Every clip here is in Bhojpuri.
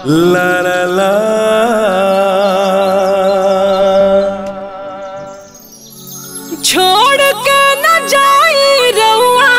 ला ला ला छोड़ के न जाई रउआ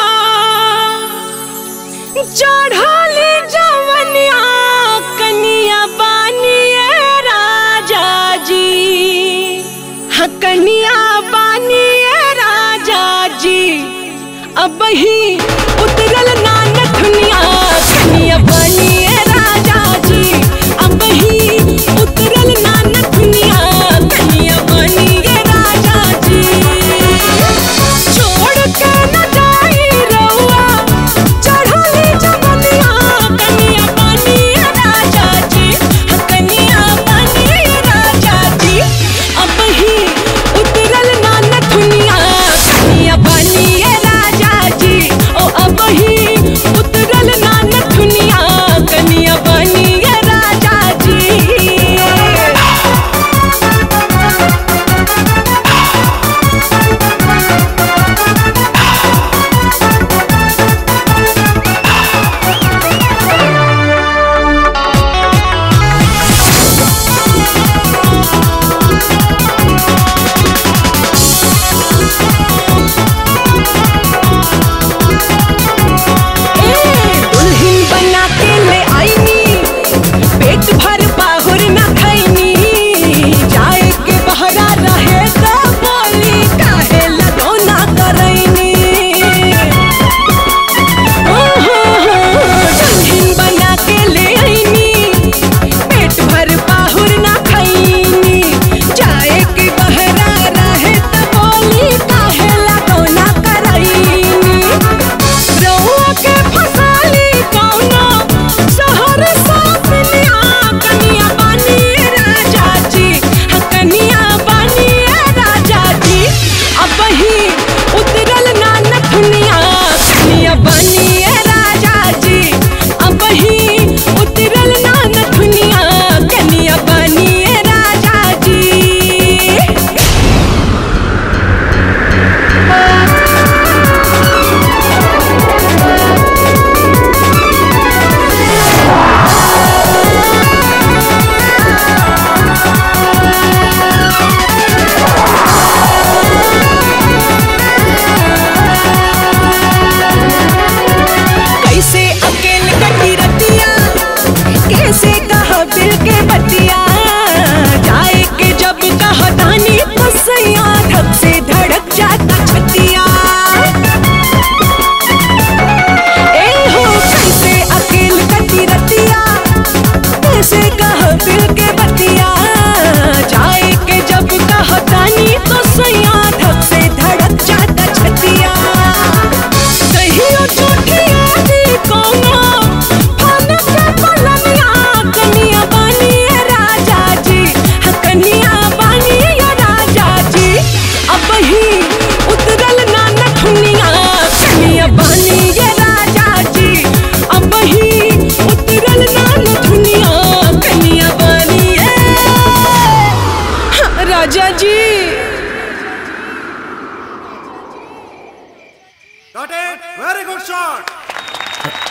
चढ़ली जवनिया कनिया बानिए राजा जी हाँ कनिया बानिए राजा जी अब ही उतरल नानक दुनिया कनिया बानिए राजा जी अब ही उतरल नानक दुनिया कनिया बानिए राजा जी छोड़ के न जाई रउआ चढ़ली जवनिया कनिया बानिए राजा जी हाँ कनिया बानिए राजा जी अब ही उतरल नानक दुनिया कनिया बानिए राजा जी ओ अब ही उतरल नानक दुनिया कनिया बानिए राजा जी दुल्हन बना के ले आईनी पेट भर बाहुर न खैनी जाए के बहरा रहे तो बोली काहे लगौना करैनी ओ हो हो, दुल्हन बना के ले आईनी पेट भर बाहुर न खैनी जाए के बहरा रहे तो बोली काहे लगौना करैनी रउआ के फसाली कौनो शहर साफिनिया कनिया बानिए राजा जी हाँ कनिया बानिए राजा जी अब ही उतरल नानक दुनिया कनिया बानिए राजा जी अब ही उतरल नानक दुनिया कनिया बानिए राजा जी कैसे अकेले कटी रतिया कैसे कहा दिल के बतिया जाए के जब कहा दानी तो सैया धक से धड़क जाता छतिया ए हो कैसे अकेले कटी रतिया कैसे कहा दिल के बतिया जाए के जब कहा दानी तो सैया धक से धड़क जाता छतिया कहियो झूठी आदि कोनो फन के पलनिया कनिया बानिए राजा जी हाँ कनिया बानिए राजा जी अब ही उतरल नानक दुनिया कनिया बानिए राजा जी अब ही उतरल नानक दुनिया कनिया बानिए हाँ, राजा जी Got it? Very good shot.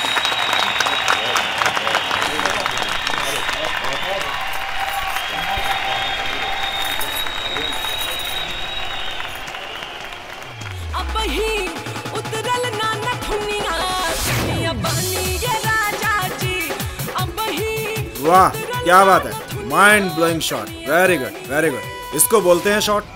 अब ही उतरल नानक दुनिया कनिया बानिए राजा जी अब ही वाह क्या बात है mind blowing shot very good very good इसको बोलते हैं शॉट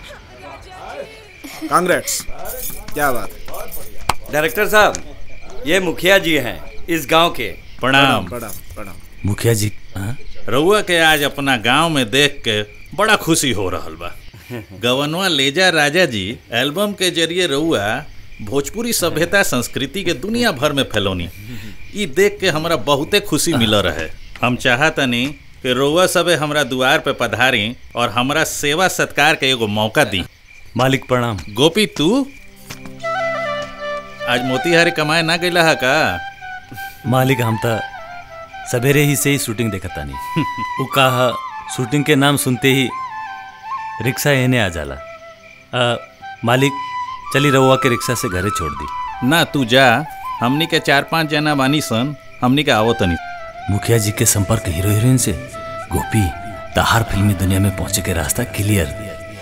कांग्रेट्स क्या बात है डायरेक्टर साहब ये मुखिया जी हैं इस गांव के प्रणाम प्रणाम प्रणाम मुखिया जी हाँ? रउआ के आज अपना गांव में देख के बड़ा खुशी हो रहल बा गवनवा लेजा राजा जी एल्बम के जरिए रउआ भोजपुरी सभ्यता संस्कृति के दुनिया भर में फैलौनी ई देख के हमरा बहुते खुशी मिल रहे हम चाहतनी कि रउआ सबे हमरा दुआर पे पधारी और हमरा सेवा सत्कार के एगो मौका दी मालिक प्रणाम गोपी तू आज मोतिहारी कमाए ना गईला हा का मालिक हम त सवेरे ही से ही शूटिंग देखता नहीं वो कहा शूटिंग के नाम सुनते ही रिक्शा एने आ जाला आ, मालिक चली रउआ के रिक्शा से घरे छोड़ दी ना तू जा हमनी के चार पांच जना बानी सन हमनी के आवो तनी मुखिया जी के संपर्क हीरो हीरोइन से गोपी तहार फिल्मी दुनिया में पहुंचे के रास्ता क्लियर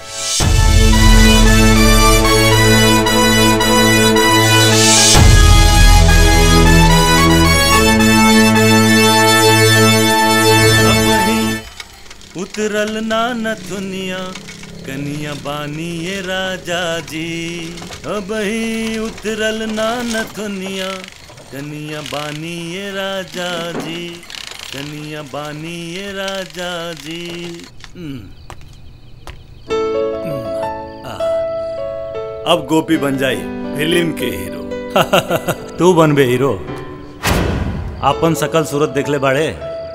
उतरल ना नथुनिया कनिया बानी ये राजा जी अब ही उतरल ना नथुनिया कनिया बानी ये राजा जी कनिया बानी ये राजा जी अब गोपी बन जाई फिल्म के हीरो तू बनबे हीरो आपन सकल सूरत देखले बाड़े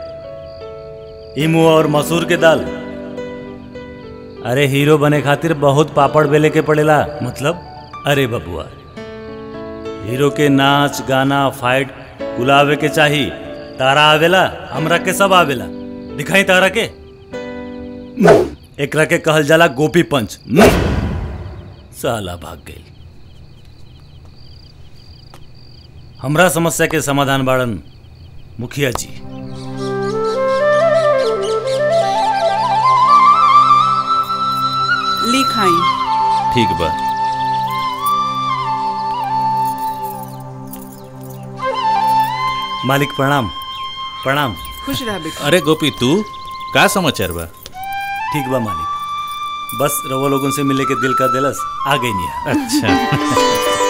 इमू और मसूर के दाल अरे हीरो बने खातिर बहुत पापड़ बेले के पड़ेला मतलब अरे बबुआ हीरो के नाच गाना फाइट गुलावे के चाही तारा आवेला हमरा के सब आवेला दिखाई तारा के एकरा के कहल जाला गोपी पंच साला भाग गई हमरा समस्या के समाधान बाड़न मुखिया जी लिखाई ठीक बा मालिक प्रणाम प्रणाम खुश रह बेटा अरे गोपी तू का समाचार बा ठीक बा मालिक बस रवो लोगों से मिले के दिल का दिलस आ गई नहीं अच्छा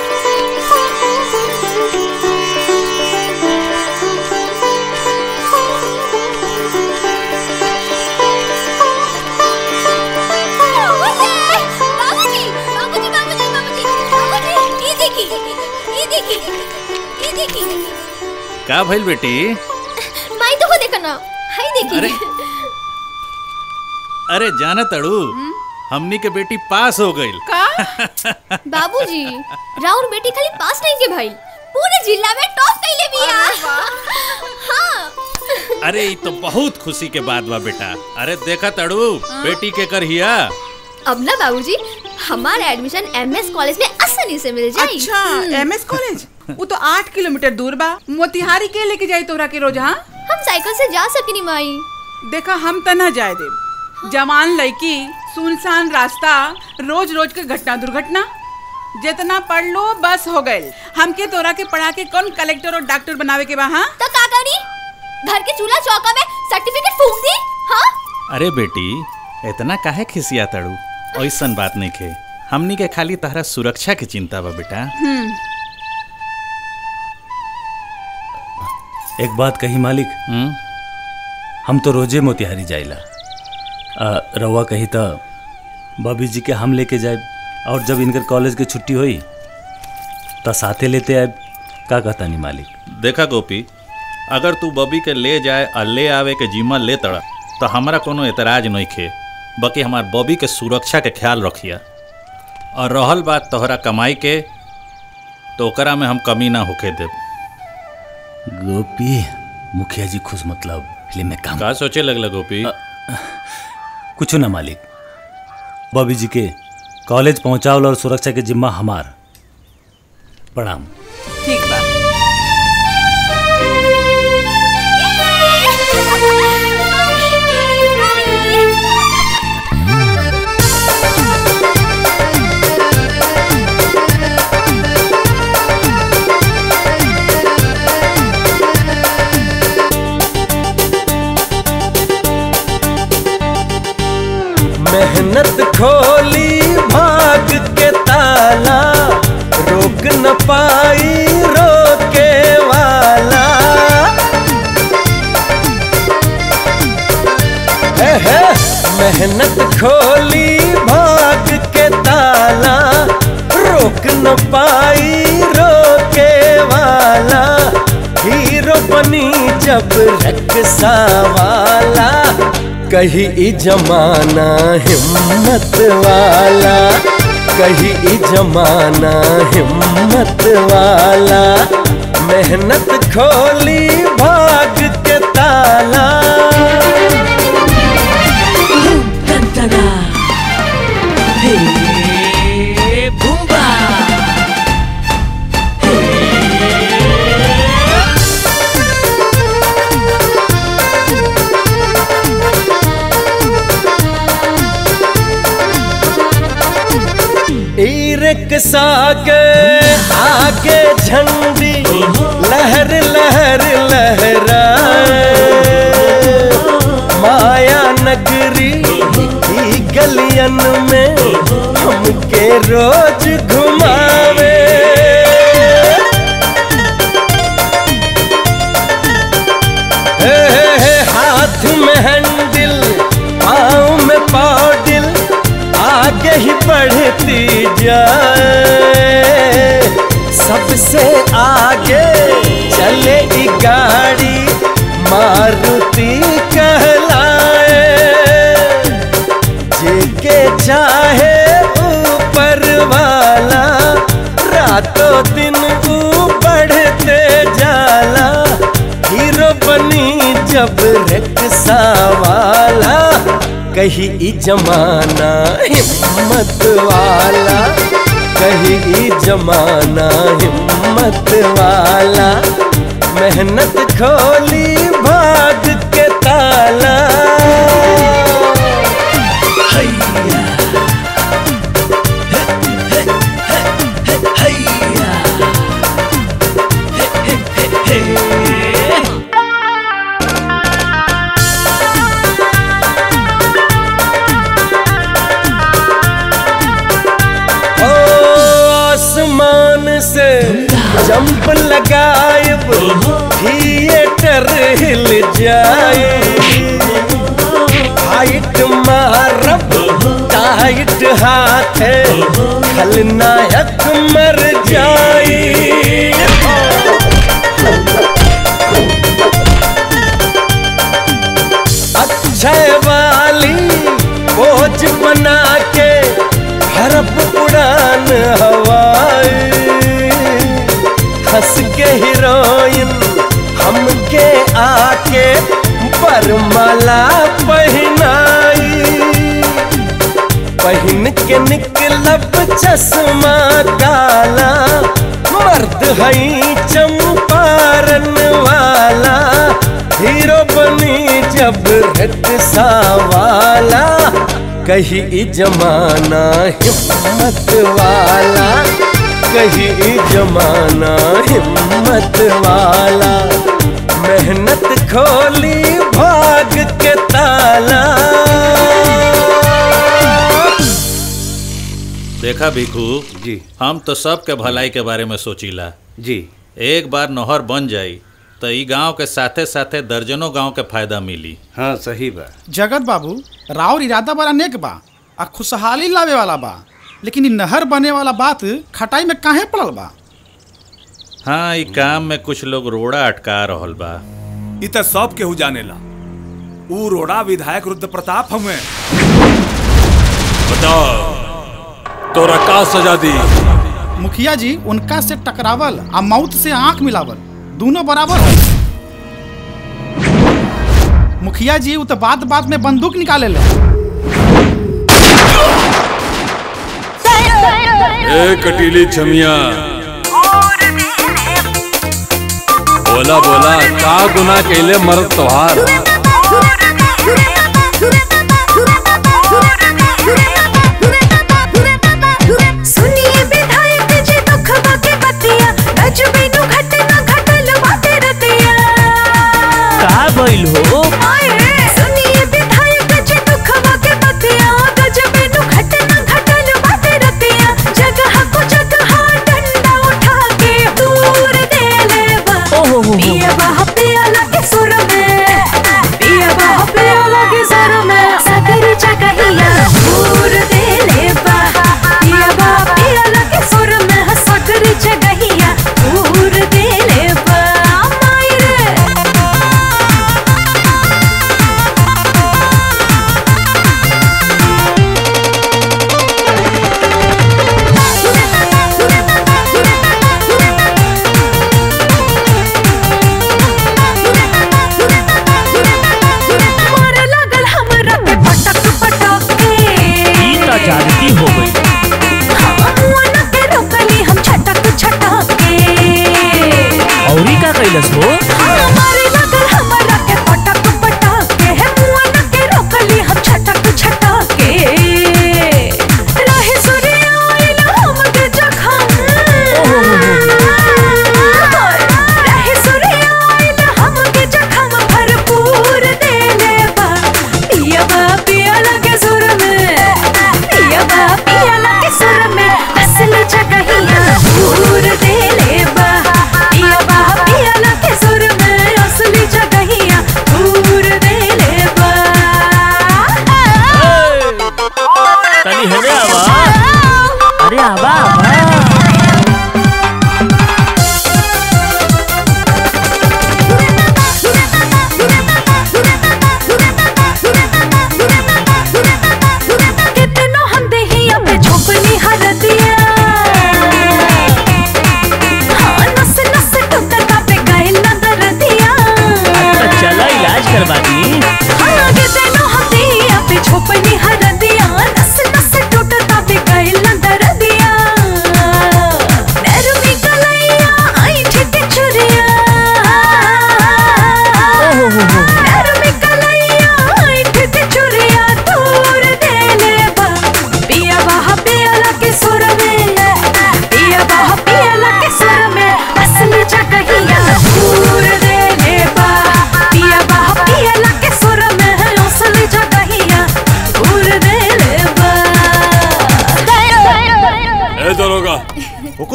बाबूजी बाबूजी बाबूजी बाबूजी बाबूजी ये देखिए ये देखिए ये देखिए का भइल बेटी माई तो को देखो ना हाय देखिए अरे अरे जाना तड़ू हमनी के बेटी पास हो गईल बाबूजी राउर बेटी खाली पास नहीं के भाई पूरे जिला में टॉप कैले बिया हाँ अरे ई तो बहुत खुशी के बात बा बेटा अरे देखा तड़ू बेटी के कर हिया अब ना बाबूजी हमारा एडमिशन एमएस कॉलेज में आसानी से मिल जाए अच्छा एमएस कॉलेज वो तो आठ किलोमीटर दूर बा मोतिहारी के लेके जाई तोरा के रोज हाँ हम साइकिल से जा सकेनी माई देखा हम त ना जाए दे जवान लड़की सुनसान रास्ता रोज रोज के घटना दुर्घटना जितना पढ़ लो बस हो गए हमके तोरा के पढ़ा के कौन कलेक्टर और डॉक्टर बनावे के बा हाँ तो का करी घर के चूल्हा चौका में सर्टिफिकेट फूंक दी हाँ अरे बेटी इतना काहे खिसिया तड़ू ऐसन बात नहीं खे हमनी के खाली तहरा सुरक्षा के चिंता बा बेटा एक बात कही मालिक हम्म हम तो रोजे मोतिहारी जाइला आ, रउआ कही तो बबी जी के हम लेके जाए और जब इनकर कॉलेज के छुट्टी हुई तो साथे लेते आए का कहता नहीं मालिक देखा गोपी अगर तू बबी के ले जाए और ले आवे के जिम्मा ले तड़ा तो हमारा कोनो एतराज नहीं खे बाकी हमार बबी के सुरक्षा के ख्याल रखिया और रहल बात तोहरा कमाई के तो ओकरा में हम कमी ना होके देब गोपी मुखिया जी खुश मतलब फिल्म में काम का सोचे लगल गोपी कुछ ना मालिक बॉबी जी के कॉलेज पहुंचावल और सुरक्षा के जिम्मा हमार प्रणाम ठीक बा मेहनत खोली भाग के ताला रोक न पाई रोके वाला है है मेहनत खोली भाग के ताला रोक न पाई रोके वाला हीरो बनी जब रक्षा वाला कही ई जमाना हिम्मत वाला कही ई जमाना हिम्मत वाला मेहनत खोली भाग के ताला रिक्शा के आगे झंडी लहर लहर लहराए माया नगरी की गलियन में हमके रोज घुमावे हे, हे, हे, हाथ में हैंडल पाँव में पाउडिल आगे ही बढ़ती जाए सबसे आगे चले ई गाड़ी मारुति कहलाए जेके चाहे ऊपर वाला रातों दिन ऊ बढ़ते जाला हीरो बनी जब रिक्शा वाला कहीं ई जमाना हिम्मत वाला कहीं ई जमाना हिम्मत वाला मेहनत खोली भाग के ताला ओ आसमान से जंप लगायब थिएटर हिल जाए हाइट मारब टाइट हाथ खलनायक मर जाए अक्षय वाली बोझ बना के हरप उड़ान हवाई हंस के हीरोइन हमके आके बरमाला पहनाई पहन के निकलब चश्मा काला मर्द हई चंपारण वाला हीरो बनी जब रिक्शा वाला कहीं ई जमाना हिम्मत वाला कहीं ई जमाना हिम्मत वाला मेहनत खोली भाग के ताला देखा भिखू जी हम तो सबके भलाई के बारे में सोचीला जी एक बार नहर बन जाई तो ई गांव के साथे साथे दर्जनों गांव के फायदा मिली हाँ सही बा जगत बाबू राउर इरादा बड़ा नेक बा आ खुशहाली लावे वाला बा लेकिन इ नहर बने वाला बात खटाई में काहे पड़ल बा हाँ ई काम में कुछ लोग रोड़ा अटका रहल बा इ त सब केहू जानेला ऊ रोड़ा विधायक रुद्र प्रताप हमें बताओ तोरा का सजा दी मुखिया जी उनका से टकरावल आ मौत से आंख मिलावल दोनों बराबर है मुखिया जी उ तो बात बात में बंदूक निकाले ले ए कटीली छमिया बोला बोला का गुना कैले मर्द तोहार सुनिए विधायक जी दुख बाके बतिया गजबीनु घटना घटल बाटे रतिया का भइल हो सुनिए विधायक जी दुख बाके बतिया गजबीनु घटना घटल बाटे रतिया जगह को जगह डंडा उठा के दूर दे लेबा पिया बहा पिया लगे सुर में पिया बहा पिया लगे सुर में सकरी चकहिया दूर दे लेबा पिया बहा पिया लगे सुर में सकरी चकहिया दूर दे लेबा माई रे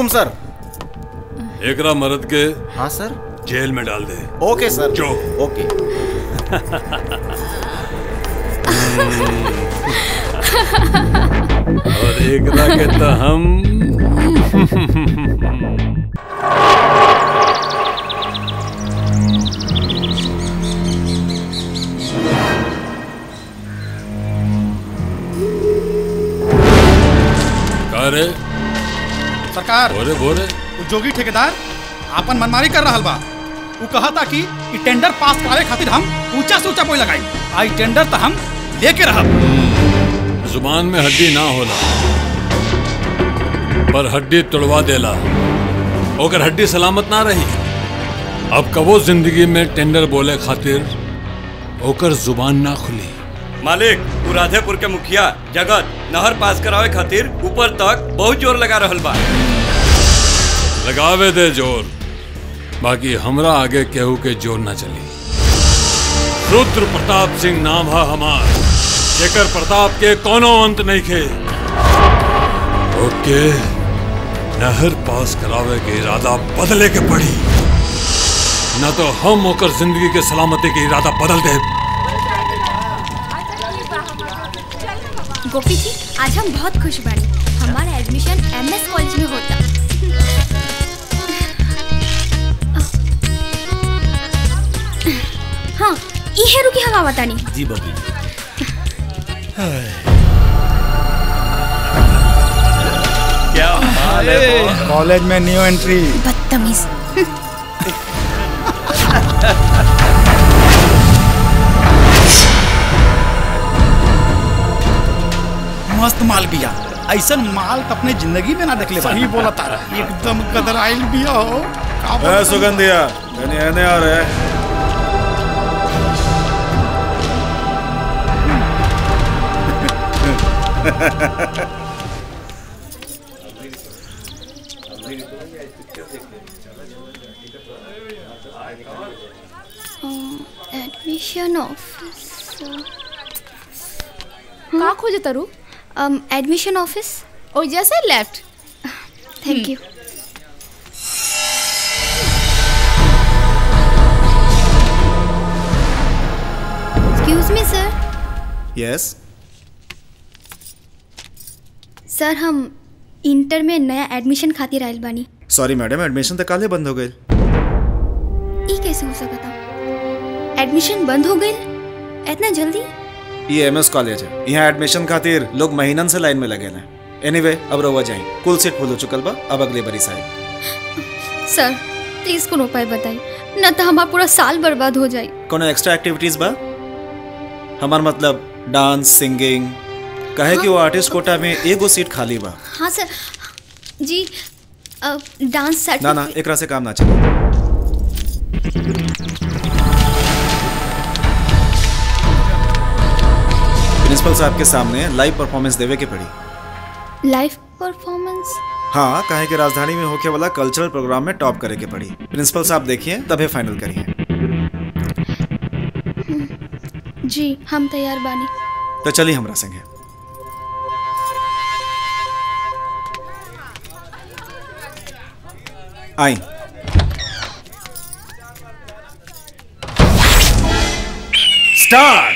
हुकुम सर एकरा मर्द के हाँ सर जेल में डाल दे ओके सर जो ओके और एकरा के तो हम का रे सरकार बोरे बोरे उ जोगी ठेकेदार आपन मनमारी कर रहा बा उ कहा था कि इ टेंडर पास करावे खातिर हम ऊंचा से ऊंचा बोल लगाई आई टेंडर तो हम लेके रहब जुबान में हड्डी ना होला पर हड्डी तोड़वा देला ओकर हड्डी सलामत ना रही अब कबो जिंदगी में टेंडर बोले खातिर ओकर जुबान ना खुली मालिक उ राधेपुर के मुखिया जगत नहर पास करावे खातिर ऊपर तक बहुत जोर लगा रहल बा लगावे दे जोर बाकी हमरा आगे केहू के जोर ना चली रुद्र प्रताप सिंह नाम है हमार जेकर प्रताप के कोनो अंत नहीं खे ओके नहर पास करावे के इरादा बदले के पड़ी न तो हम ओकर जिंदगी के सलामती के इरादा बदल दे गोपी जी आज हम बहुत खुश बानी हमारा एडमिशन एमएस कॉलेज में होता हाँ ई हेरू की हवा बतानी जी बबी क्या हाल है कॉलेज में न्यू एंट्री बदतमीज मस्त माल बिया ऐसा माल तो अपने जिंदगी में ना देख ले सही बोला तारा एकदम कदराइल बिया हो का ए बोलत सुगंधिया यानी एने आ रहे एडमिशन ऑफिस का खोजे तरु एडमिशन ऑफिस ओ जैसे left thank you excuse me sir yes sir हम इंटर में नया एडमिशन खातिर आयल बानी सॉरी मैडम एडमिशन तो काले बंद हो गए ई कैसे हो सकता एडमिशन बंद हो गई इतना जल्दी ये एमएस कॉलेज है यहाँ एडमिशन खातिर लोग महीनन से लाइन में लगे हैं एनीवे अब रहुआ जाए कुल सीट फुल हो चुकल बा अब अगले बरी साइड सर प्लीज कोनो उपाय बताई न तो हमारा पूरा साल बर्बाद हो जाए कोनो एक्स्ट्रा एक्टिविटीज बा हमार मतलब डांस सिंगिंग कहे कि वो आर्टिस्ट कोटा में एगो सीट खाली बा हाँ सर जी अ, डांस ना ना एकरा से काम ना चले प्रिंसिपल साहब के सामने लाइव परफॉर्मेंस देवे के पड़ी लाइव परफॉर्मेंस हाँ कहे कि राजधानी में होके वाला कल्चरल प्रोग्राम में टॉप करे के पड़ी प्रिंसिपल साहब देखिए तबे फाइनल करिए जी हम तैयार बानी तो चलिए हमरा संगे आई स्टार्ट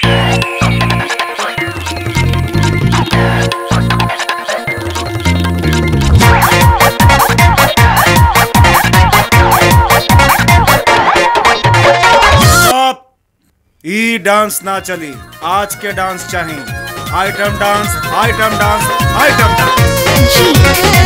स्टॉप ई डांस ना चली आज के डांस चाहिए item dance item dance item dance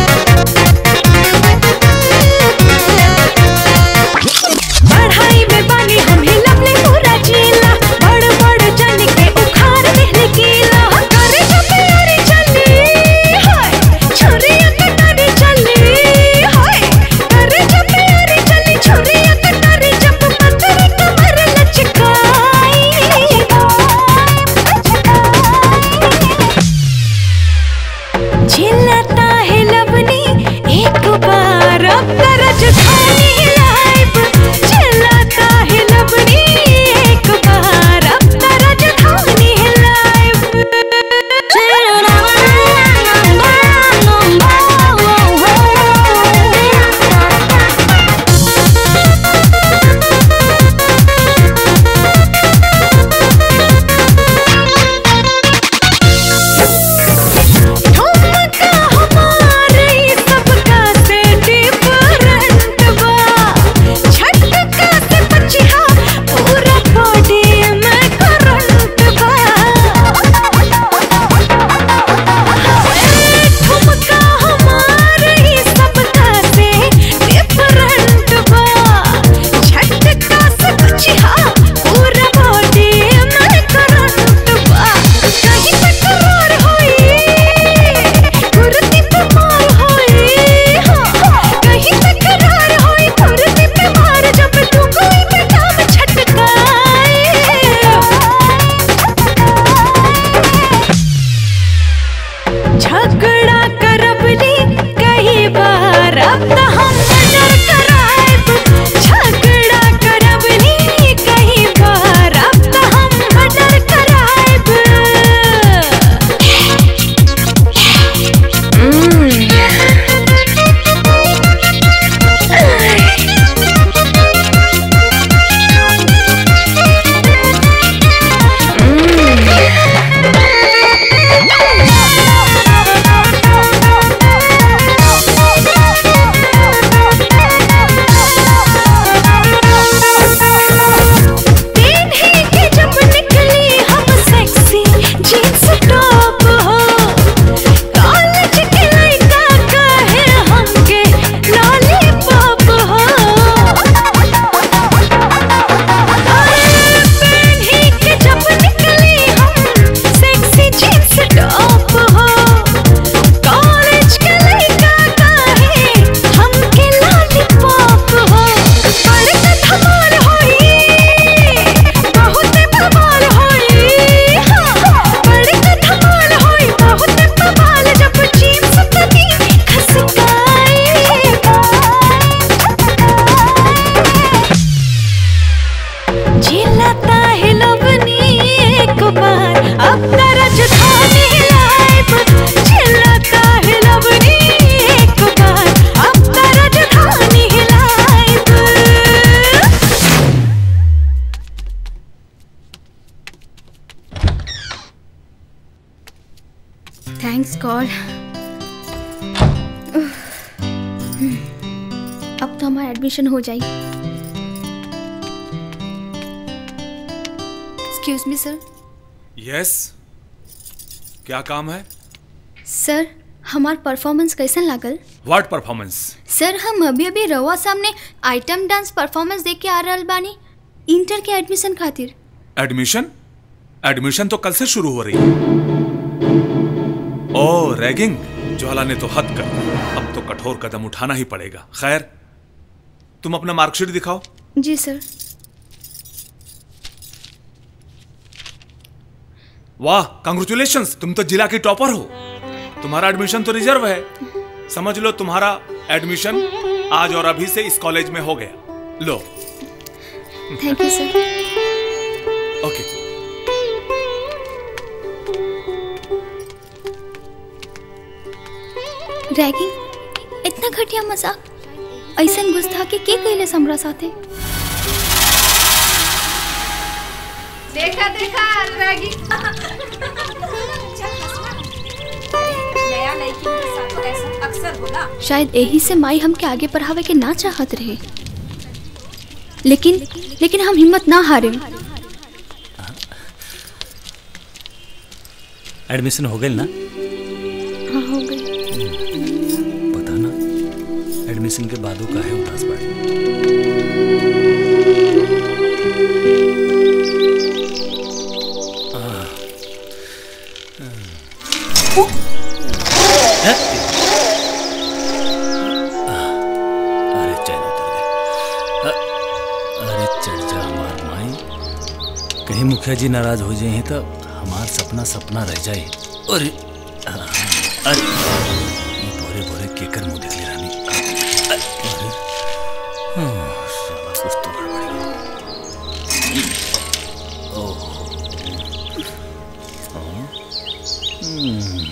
पढ़ाई में बानी हम ही लवली पूरा जिला बड़ बड़ जन के उखाड़ देहले गीला करे जब प्यारी चली हाय छुरिया कटारी चली हाय करे जब प्यारी चली छुरिया कटारी जब पत्थर कमर लचकाई झिलता है लवनी एक बार अब करज खानी लाइव झिलता है लवनी चिल्लाता है लवनी एक बार अब तरज थाने लाइब चिल्लाता है लवनी एक बार अब तरज थाने लाइब थैंक्स गॉड अब तो हमारा एडमिशन हो जाए एक्सक्यूज मी सर यस क्या काम है सर हमार परफॉर्मेंस कैसन लागल व्हाट परफॉर्मेंस सर हम अभी अभी रवा सामने आइटम डांस परफॉर्मेंस देख के आ रहल बानी इंटर के एडमिशन खातिर एडमिशन एडमिशन तो कल से शुरू हो रही है ओ रैगिंग ज्वाला ने तो हद कर अब तो कठोर कदम उठाना ही पड़ेगा खैर तुम अपना मार्कशीट दिखाओ जी सर वाह कंग्रेचुलेशन तुम तो जिला की टॉपर हो तुम्हारा एडमिशन तो रिजर्व है समझ लो तुम्हारा एडमिशन आज और अभी से इस कॉलेज में हो गया लो thank you sir okay ragging इतना घटिया मजाक ऐसन गुस्ताखी के कैले हमरा साथे देखा देखा रैगी नया लड़की के साथ ऐसा अक्सर होला शायद यही से माई हमके आगे पढ़ावे के ना चाहत रहे लेकिन लेकिन हम हिम्मत ना हारे एडमिशन हो गई ना हाँ हो गई पता ना एडमिशन के बाद वो काहे उदास बाड़ी आह, हैं? अरे चैन उतर गए अ- अरे चढ़ जा हमार माई कहीं मुखिया जी नाराज हो जाए तो हमार सपना सपना रह जाए अरे आ, अरे ये बोरे बोरे केकर मुंह देख ले रानी अरे हाँ, साला कुछ तो गड़बड़ है। ओह हाँ, हम्म।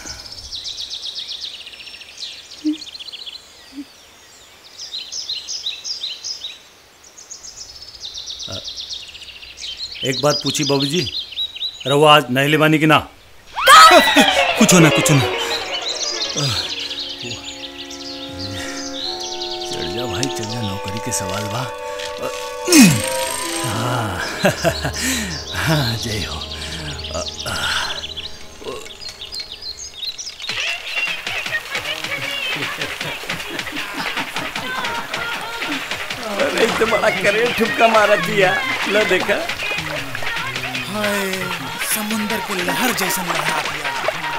अ, एक बात पूछी बाबूजी रवा आज नहले बानी की ना कुछ ना कुछ ना आह, चढ़ जा भाई चढ़ जा नौकरी के सवाल बा हाँ हाँ जय हो अ, आह, अरे तो बड़ा करे ठुपका मारा दिया लो देखा हाय समुंदर के लहर जैसा लहरा दिया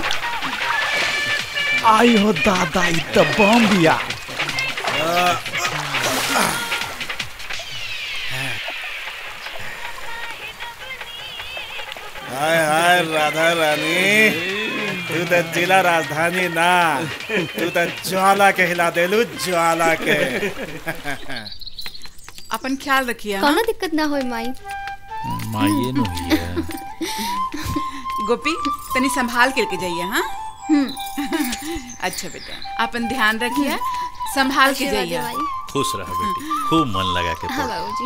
आई हो दादा इ त बम बिया हाय हाय राधा रानी तू तो जिला राजधानी ना तू तो ज्वाला के हिला देलू ज्वाला के अपन ख्याल रखिए हाँ? कोनो दिक्कत ना होई माई माये नु हिया गोपी तनी संभाल करके जाइए हाँ अच्छा बेटा अपन ध्यान रखिए संभाल के आशीर्वाद जाइए दे खुश रह बेटी खूब मन लगा के हाँ पढ़ बाबूजी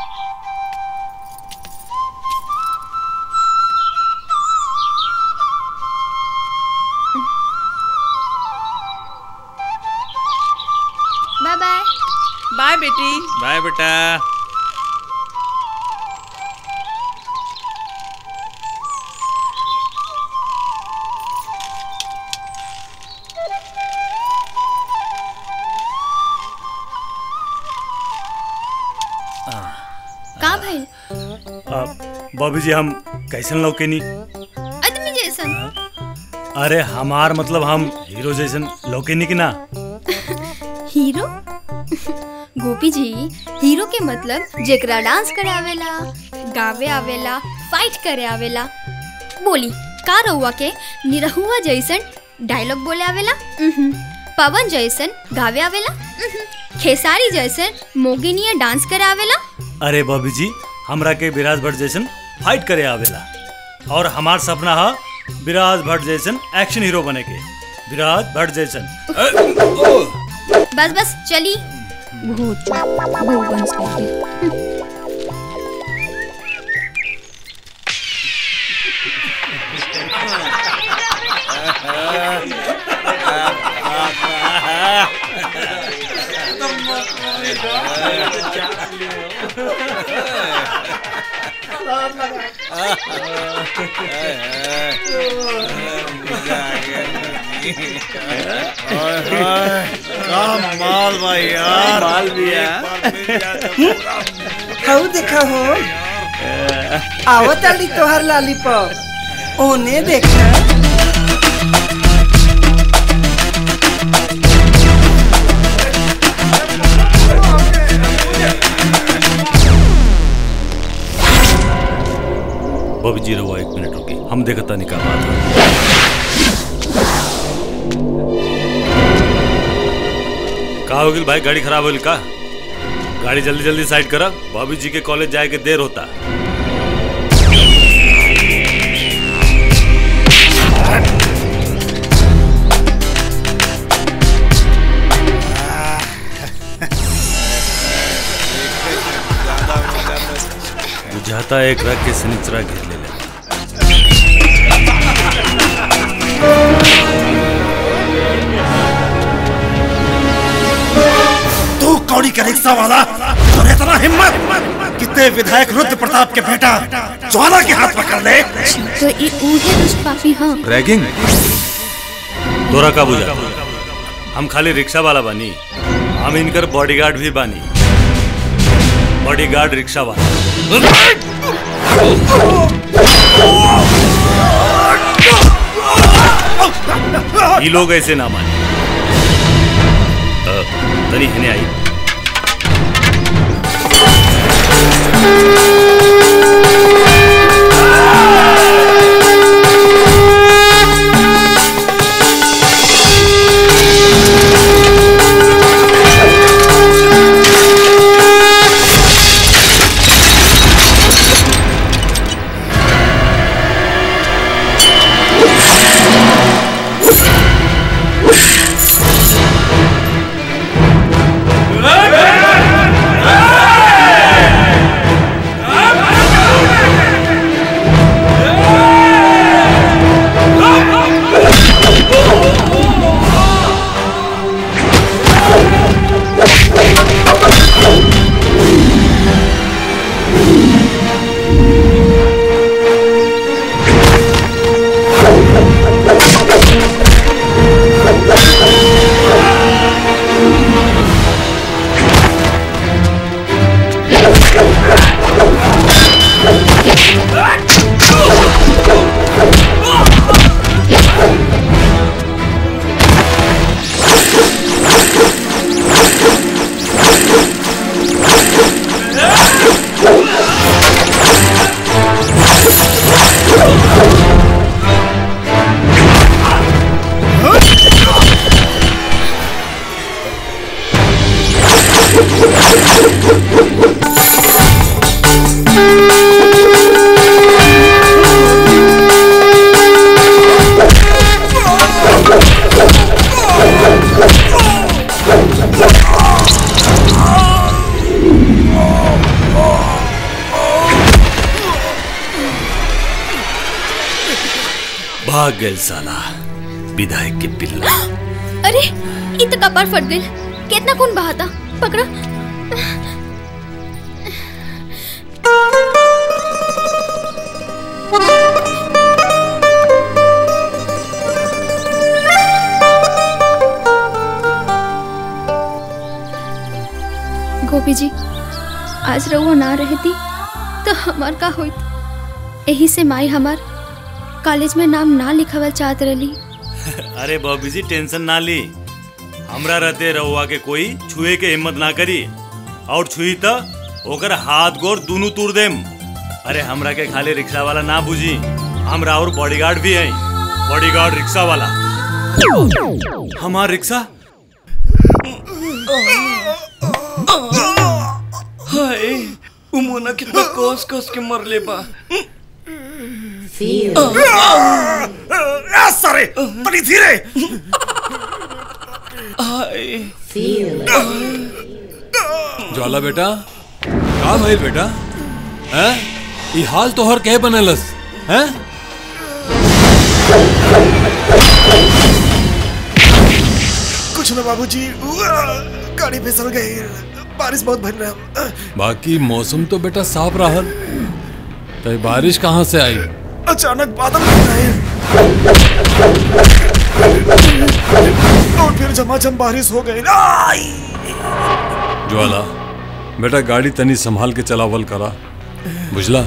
बाय बाय बाय बेटी बाय बेटा का भाई बाबूजी हम कैसन लौके नी आदमी जैसन अरे हमार मतलब हम हीरो जैसन लौके नी कि ना हीरो गोपी जी हीरो के मतलब जेकरा डांस करे आवेला गावे आवेला फाइट करे आवेला बोली का रहुआ के निरहुआ जैसन डायलॉग बोले आवेला उहुं। पवन जैसन गावे आवेला उहुं। खेसारी जैसन मोगिनिया डांस करे आवेला अरे बाबूजी हमरा के विराज भट्ट जैसन फाइट करे आवेला और हमार सपना है विराज भट्ट जैसन एक्शन हीरो बने के विराज भट्ट जैसन बस बस चली भूत भूवन स्टाइल माल भाई यार माल भी है। एक बार मिल जाए तो पूरा हऊ देखा हो आओ ताली तोहर लॉलीपॉप ओने देखा बॉबी जी रहुआ एक मिनट रुकी हम देखता नहीं का बात है का हो गइल भाई गाड़ी खराब होल का गाड़ी जल्दी जल्दी साइड करा बॉबी जी के कॉलेज जाए के देर होता बुझाता एक रख के सनिचरा घेर ले ले तू कौड़ी का रिक्शा वाला और इतना हिम्मत कितने विधायक रुद्र प्रताप के बेटा ज्वाला के हाथ पकड़ ले तो ये ऊहे दुष्ट पापी हाँ रैगिंग तोरा का बुझा हम खाली रिक्शा वाला बानी हम इनकर बॉडीगार्ड भी बानी बॉडीगार्ड रिक्शा वाला ये लोग ऐसे ना माने अ, तनी हने आई भाग गए साला विधायक के पिल्ला अरे इ तो कपार फट गई कितना खून बहाता पकड़ो गोपी जी आज रहुआ ना रहती तो हमार का होइत यही से माई हमार कॉलेज में नाम ना लिखावल चाहत रही अरे बॉबी जी टेंशन ना ली हमरा रहते रहुआ के कोई छुए के हिम्मत ना करी और छुई तो ओकर हाथ गोर दोनों तोड़ देम अरे हमरा के खाली रिक्शा वाला ना बुझी हमरा और बॉडीगार्ड भी है बॉडीगार्ड रिक्शा वाला हमार रिक्शा हाय उमोना कितना कोस कोस के मर ले बा आ, सारे तनी धीरे ज्वाला बेटा का भइल बेटा हैं ई हाल तोहर कहे बनलस हैं कुछ ना बाबूजी उआ, गाड़ी फिसल गई बारिश बहुत भर रहा बाकी मौसम तो बेटा साफ रहल तो बारिश कहाँ से आई अचानक बादल बन रहे और फिर झमाझम बारिश हो गई आई! ज्वाला बेटा गाड़ी तनी संभाल के चलावल करा बुझला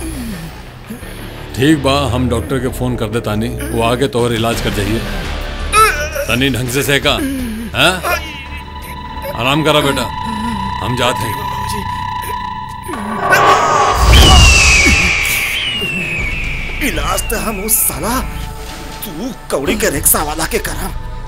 ठीक बा हम डॉक्टर के फोन कर दे तानी वो आके तोहर इलाज कर जाइए तनी ढंग से सेका हैं आराम करा बेटा हम जाते हैं इलाज तो हम उस साला तू कौड़ी के रिक्शा वाला के करा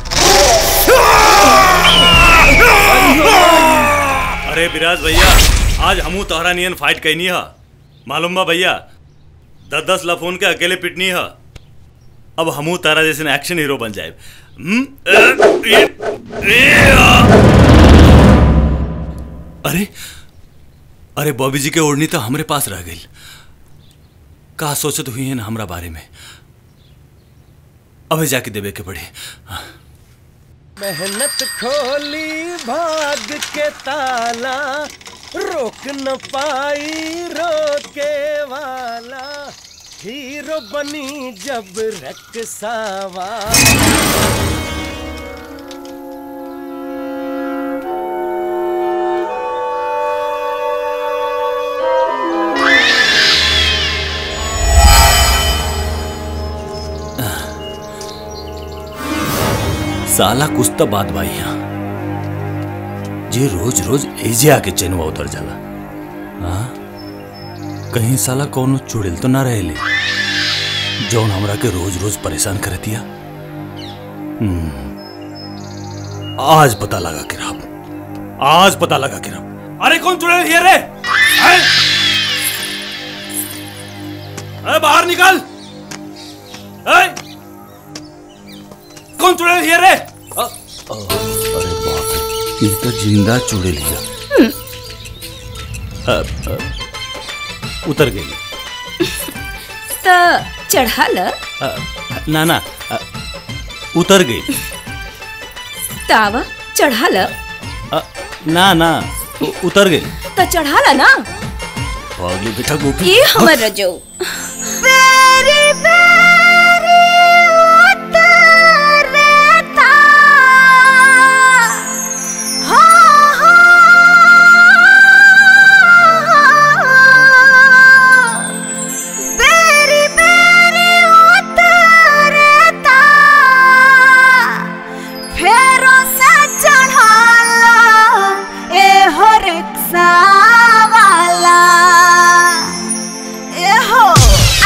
अरे विराज भैया आज हमू तोहरा नियन फाइट कैनी है मालूम बा भैया दस दस लफोन के अकेले पिटनी है अब हमू तारा जैसे एक्शन हीरो बन जाए अरे अरे बॉबी जी के ओढ़नी तो हमरे पास रह गई का सोचत हुई है ना हमरा बारे में अबे जाके देवे के पड़े मेहनत खोली भाग के ताला रोक न पाई रोके वाला हीरो बनी जब रक्सावा साला कुछ तो बात भाई यहाँ जे रोज रोज एजे आके चैनवा उतर जाला हाँ कहीं साला कौनो चुड़ैल तो ना रहेले जौन हमरा के रोज रोज परेशान कर दिया हम्म, आज पता लगा कि राम आज पता लगा कि राम अरे कौन चुड़ैल ये रे हैं? अरे बाहर निकल हैं? कौन चुड़ैल ये रे अ- अ- अरे बाप रे ये तो जिंदा चुड़ैल हिया अ- अ- उतर गई त चढ़ाल अ, ना ना अ, उतर गई तावा चढ़ाल अ, ना ना उ- उतर गई त चढ़ाला ना पागली बेटा गोपी ये हमर रजो फेरो से चढ़ाला ए हो रिक्शा वाला ए हो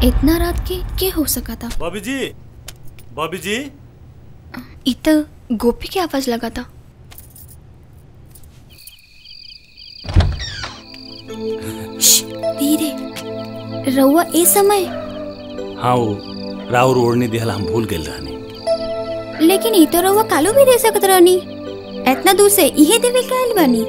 इतना रात के के हो सका था बॉबी जी बॉबी जी इत गोपी की आवाज लगा था श्श, धीरे रउआ ए समय हाँ वो राउर ओढ़नी दिहला हम भूल गए रहनी लेकिन ई तो रउआ कालो भी दे सकत रहनी इतना दूर से इहे देवे के आइल बानी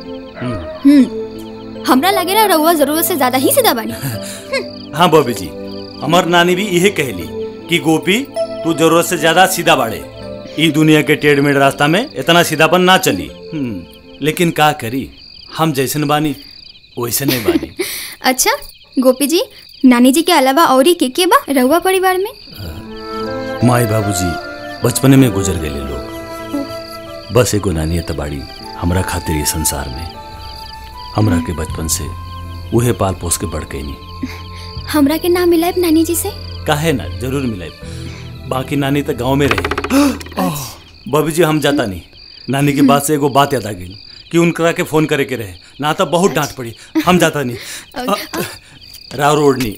हम्म हमरा लगे ना रउआ जरूरत से ज्यादा ही सीधा बानी हाँ बॉबी जी हमार नानी भी यही कहली कि गोपी तू जरूरत से ज्यादा सीधा बाड़े ई दुनिया के टेढ़ मेढ़ रास्ता में इतना सीधापन ना चली हम्म, लेकिन का करी हम जैसन बानी वैसे नहीं बानी अच्छा गोपी जी नानी जी के अलावा और के के बा रउआ परिवार में माई बाबूजी बचपने में गुजर गए लोग बस एगो नानी तबाड़ी हमरा खातिर ये संसार में हमरा के बचपन से उहे पाल पोस के बढ़ गई हमरा के नाम मिलाए नानी जी से काहे ना जरूर मिले बाकी नानी तो गांव में रही बबी जी हम जाता नहीं नानी की बात से एगो बात याद आ गई कि उनकरा के फोन करे के रहे ना तो बहुत डांट पड़ी हम जाता नहीं अ, राव रोडनी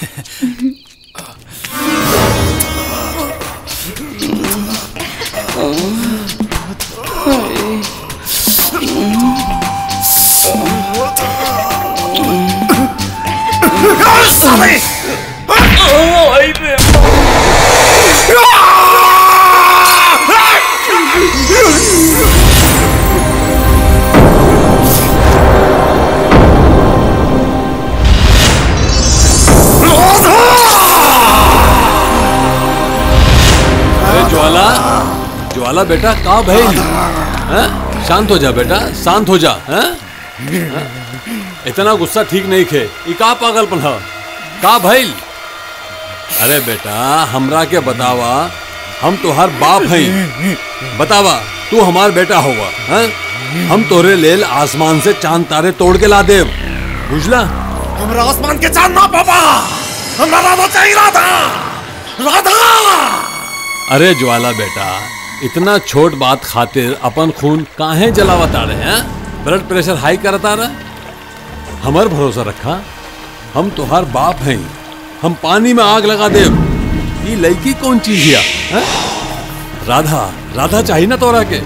अरे ज्वाला ज्वाला बेटा का भइल हैं? शांत हो जा बेटा शांत हो जा हैं? हैं? इतना गुस्सा ठीक नहीं खे ई का पागलपन ह का भइल अरे बेटा हमरा के बतावा हम तोहार बाप हई बतावा तू हमार बेटा होगा हैं? हम तोरे लेल आसमान से चांद तारे तोड़ के ला देव बुझला हमरा आसमान के चांद ना पापा हमरा राधा चाहिए राधा राधा अरे ज्वाला बेटा इतना छोट बात खातिर अपन खून काहे जलावता रहे हैं ब्लड प्रेशर हाई करता रहा हमर भरोसा रखा हम तोहार बाप हैं हम पानी में आग लगा देव ये लड़की कौन चीज हिया हैं? राधा राधा चाहिए ना तोरा के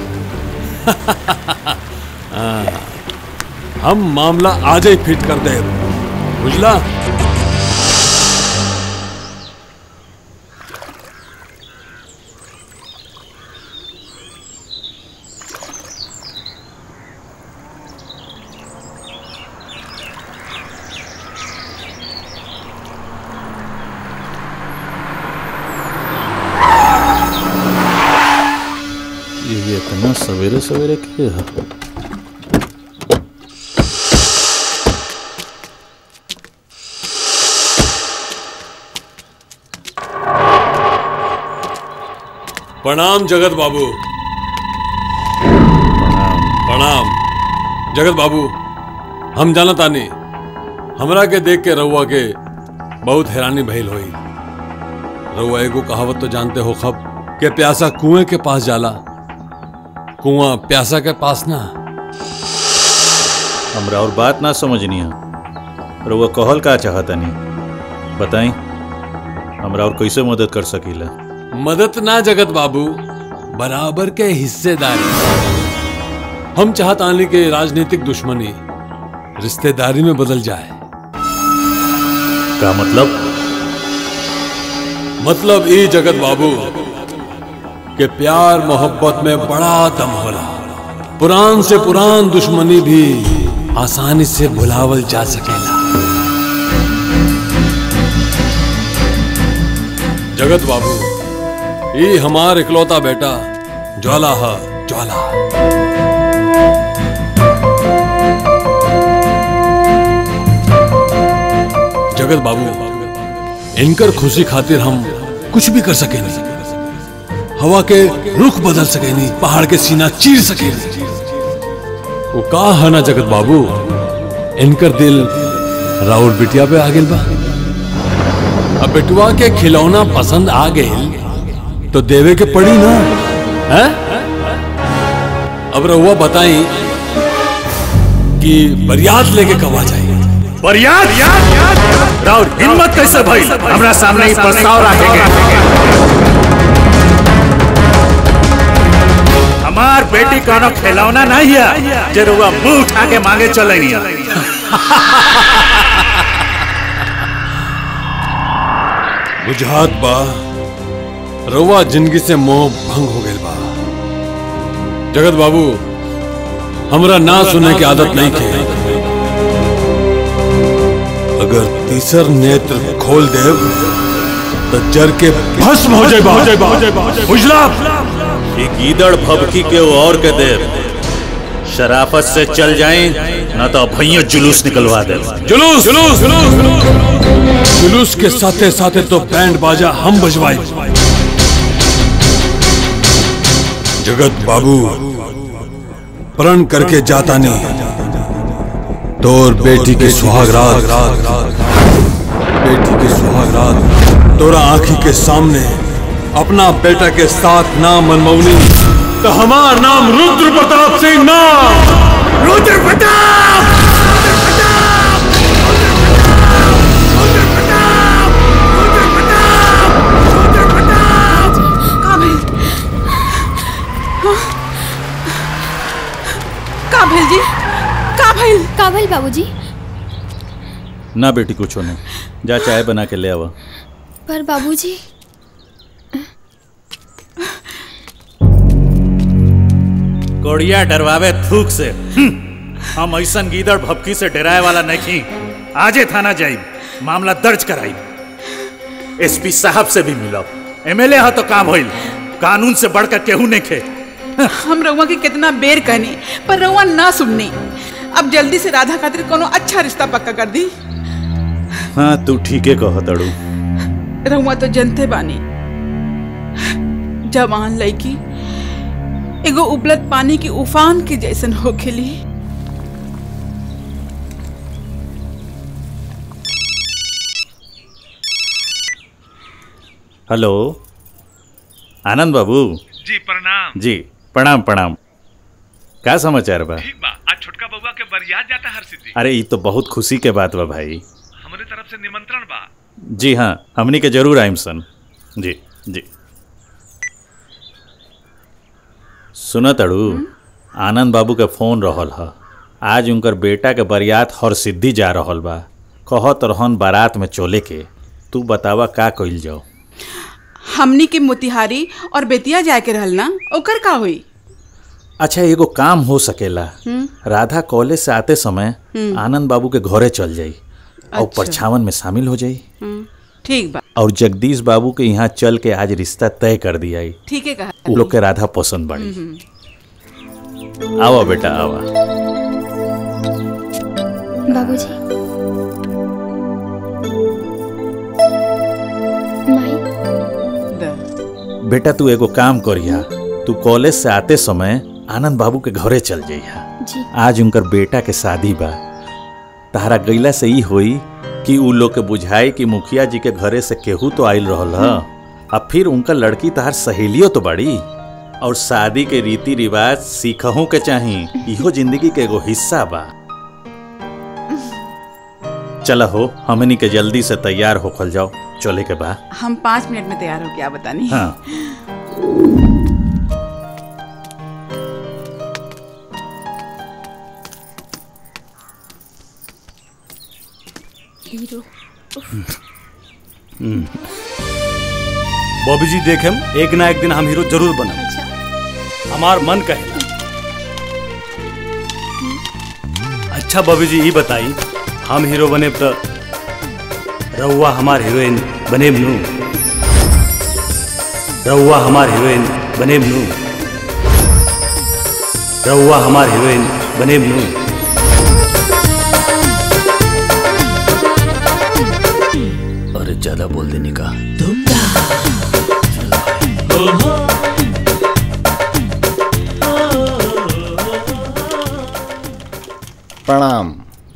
हाँ, हम मामला आज ही फिट कर देव बुझला ये इतना सवेरे सवेरे के है प्रणाम जगत बाबू प्रणाम जगत बाबू हम जानत आनी हमरा के देख के रउआ के बहुत हैरानी भइल होई रउआ एगो कहावत तो जानते हो खब के प्यासा कुएं के पास जाला कुआं प्यासा के पास ना हमरा और बात ना समझनी है रउआ कहल का चाहतनी बताई हमरा और कैसे मदद कर सकीला मदद ना जगत बाबू बराबर के हिस्सेदारी हम चाहत आने के राजनीतिक दुश्मनी रिश्तेदारी में बदल जाए का मतलब मतलब ई जगत बाबू के प्यार मोहब्बत में बड़ा दम होला पुरान से पुरान दुश्मनी भी आसानी से भुलावल जा सकेला जगत बाबू ई हमार इकलौता बेटा ज्वाला है ज्वाला जगत बाबू इनकर खुशी खातिर हम कुछ भी कर सके नहीं हवा के रुख बदल सके नहीं पहाड़ के सीना चीर सके नहीं वो का है ना जगत बाबू इनकर दिल राउर बिटिया पे आ गेल बा अब बेटुआ के खिलौना पसंद आ गए तो देवे के पड़ी ना है अब रहुआ बताई कि बरियात लेके कब आ जाए बरियात राउर हिम्मत कैसे भइल हमरा सामने ही प्रस्ताव रखेंगे हमार बेटी कोनो खिलौना नहीं है जे रुआ मुंह उठा के मांगे चले बुझात बा रउआ जिंदगी से मोह भंग हो गइल बा जगत बाबू हमरा ना सुने की आदत नहीं के अगर तीसर नेत्र खोल देव तो जर के भस्म हो जाए बुझला ये गीदड़ भबकी के वो और के देव शराफत से चल जाएं ना तो भैया जुलूस निकलवा दे जुलूस जुलूस जुलूस के साथे साथे तो बैंड बाजा हम बजवाए जगत बाबू प्रण करके जाता नहीं तोर बेटी के सुहाग रात बेटी के सुहाग रात तोरा आंखी के सामने अपना बेटा के साथ नाम मनमौनी तो हमार नाम रुद्र प्रताप सिंह नाम रुद्र प्रताप का भइल हाँ? का भइल जी का भइल का भइल बाबूजी ना बेटी कुछ नहीं जा चाय बना के ले आवा पर बाबूजी कोड़िया डरवावे थूक से हम्म, हम ऐसन गीदड़ भपकी से डराए वाला नहीं आजे थाना जाई मामला दर्ज कराई एसपी साहब से भी मिलो एमएलए हा तो काम होइल कानून से बढ़कर केहू नहीं खे हम रउआ के कितना बेर कहनी पर रउआ ना सुननी अब जल्दी से राधा खातिर कोनो अच्छा रिश्ता पक्का कर दी हाँ तू ठीके कह तड़ू रउआ तो जनते बानी जवान लड़की एगो उबलत पानी की उफान के जैसन होखेली हेलो आनंद बाबू जी प्रणाम जी प्रणाम प्रणाम का समाचार बा ठीक बा आज छोटका बउआ के बरियात जाता हर सिद्धि अरे ये तो बहुत खुशी के बात बा भाई हमरे तरफ से निमंत्रण बा जी हाँ हमनी के जरूर आइम सन जी जी सुन तड़ू आनंद बाबू के फोन रहल ह आज उनकर बेटा के बरियात हर सिद्धि जा रहल बा कहत रहन बारात में चले के तू बतावा का कइल जाओ हमनी के मोतिहारी और बेतिया जाए के रहल ना ओकर का हुई अच्छा एगो काम हो सकेला हम्म? राधा कॉलेज से आते समय हम्म। आनंद बाबू के घरे चल जाई और अच्छा। परछावन में शामिल हो जाई हम्म, ठीक बा और जगदीश बाबू के यहाँ चल के आज रिश्ता तय कर दिया ठीक है कहा उ लोग के राधा पसंद बड़ी हम्म, हम्म। आवा बेटा आवा बाबूजी बेटा तू एगो काम करिया तू कॉलेज से आते समय आनंद बाबू के घरे चल जाइया जी आज उनकर बेटा के शादी बा तहरा गईला से ई होई कि उ लोग के बुझाई कि मुखिया जी के घरे से केहू तो आइल रहल ह अब फिर उनका लड़की तहार सहेलियो तो बड़ी और शादी के रीति रिवाज सीखहू के चाही इहो जिंदगी के एगो हिस्सा बा चला हो हमनी के जल्दी से तैयार होखल जाओ चले के बा हम पाँच मिनट में तैयार हो क्या बतानी हाँ हीरो बॉबी जी देखेम एक ना एक दिन हम हीरो जरूर बनम हमार मन कहे अच्छा बॉबी जी ये बताई हम हीरो बने तो रउआ हमार हीरोइन बने नू रउआ हमार हीरोइन बने नू रउआ हमार हीरोइन बने नू अरे ज्यादा बोल देने का प्रणाम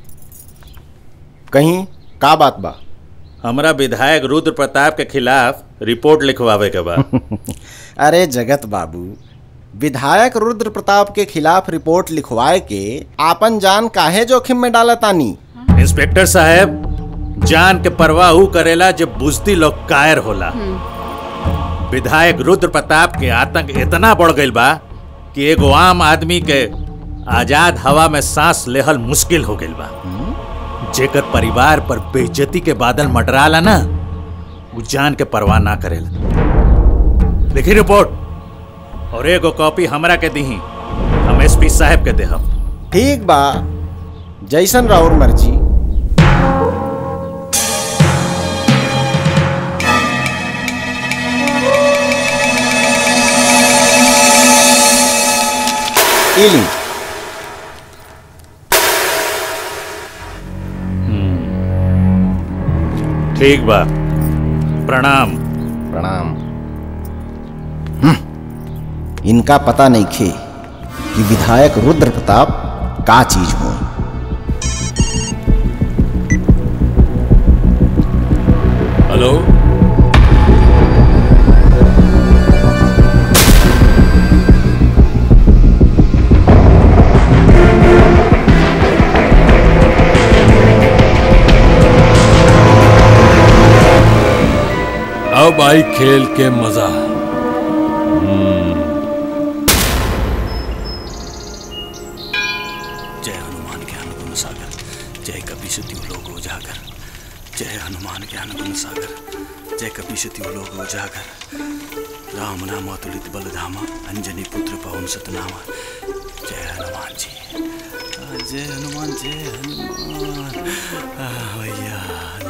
कहीं का बात बा हमरा विधायक रुद्र प्रताप के खिलाफ रिपोर्ट लिखवावे के बा अरे जगत बाबू विधायक रुद्र प्रताप के खिलाफ रिपोर्ट लिखवाए के आपन जान काहे जोखिम में डालतानी इंस्पेक्टर साहब जान के परवाह ऊ करेला जब बुजती लोग कायर होला विधायक रुद्र प्रताप के आतंक इतना बढ़ गईल बा कि एगो आम आदमी के आजाद हवा में सांस लेहल मुश्किल हो गईल बा जेकर परिवार पर बेइज्जती के बादल मटराला ना वो जान के परवाह ना करेला लिखी रिपोर्ट और एगो कॉपी हमरा के दीही हम एसपी साहब के देहम ठीक बा जैसन राउर मर्जी इली ठीक बा प्रणाम प्रणाम हम्म, इनका पता नहीं खे कि विधायक रुद्र प्रताप का चीज हो हेलो अब आई खेल के मजा जय हनुमान ज्ञान गुण सागर जय कपि सत्यु लोक उजागर जय हनुमान ज्ञान गुण सागर जय कपि सत्यु लोक उजागर राम नाम अतुलित बल धामा अंजनी पुत्र पवन सतनामा जय हनुमान जी आ, जय हनुमान जय हनुमान आ, भैया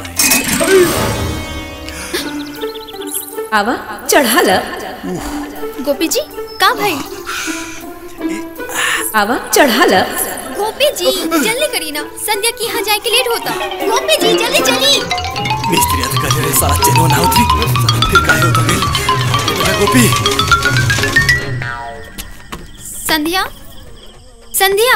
आवा चढ़ा ल गोपी जी का भाई आवा चढ़ा ल गोपी जी जल्दी करी ना संध्या की यहाँ जाए के लेट होता गोपी जी जल्दी चली मिस्त्री अध करे रे साला चेनो ना उतरी साला फिर काहे उतर गई अरे गोपी संध्या संध्या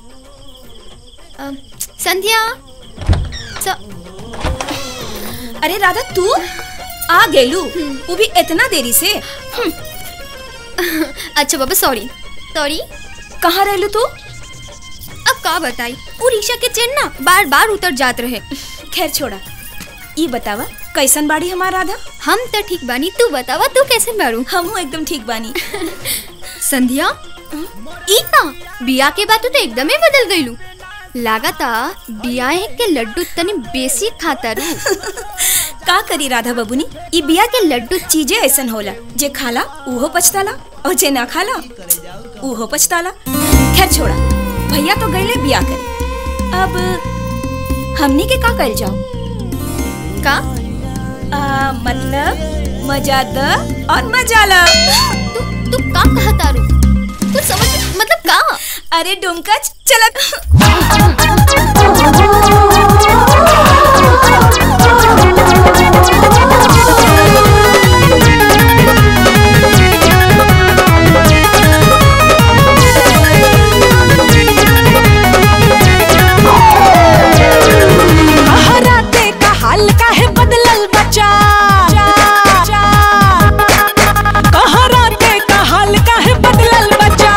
अ, संध्या स- अरे राधा तू आ गेलू वो भी इतना देरी से अच्छा बाबा सॉरी सॉरी कहाँ रहलू तू अब का बताई वो रिक्शा के चेन ना बार बार उतर जात रहे खैर छोड़ा ई बतावा कैसन बाड़ी हमार राधा हम तो ठीक बानी तू बतावा तू कैसे बारू हम एकदम ठीक बानी संध्या ई का बिया के बाद तू तो एकदम ही बदल गईलू लागता बियाह के लड्डू तनी बेसी खाता रू का करी राधा बबुनी ई बिया के लड्डू चीजें ऐसन होला जे खाला उहो पछताला और जे ना खाला उहो पछताला खैर छोड़ा भैया तो गईले बिया करे अब हमनी के का कल जाओ का आ, मतलब मजा द और मजा ला तू तू का कहता रू तू समझ मतलब का अरे डुमकच चलत हराते का हाल काहे बदलल बचा कहराते का हाल काहे बदलल बचा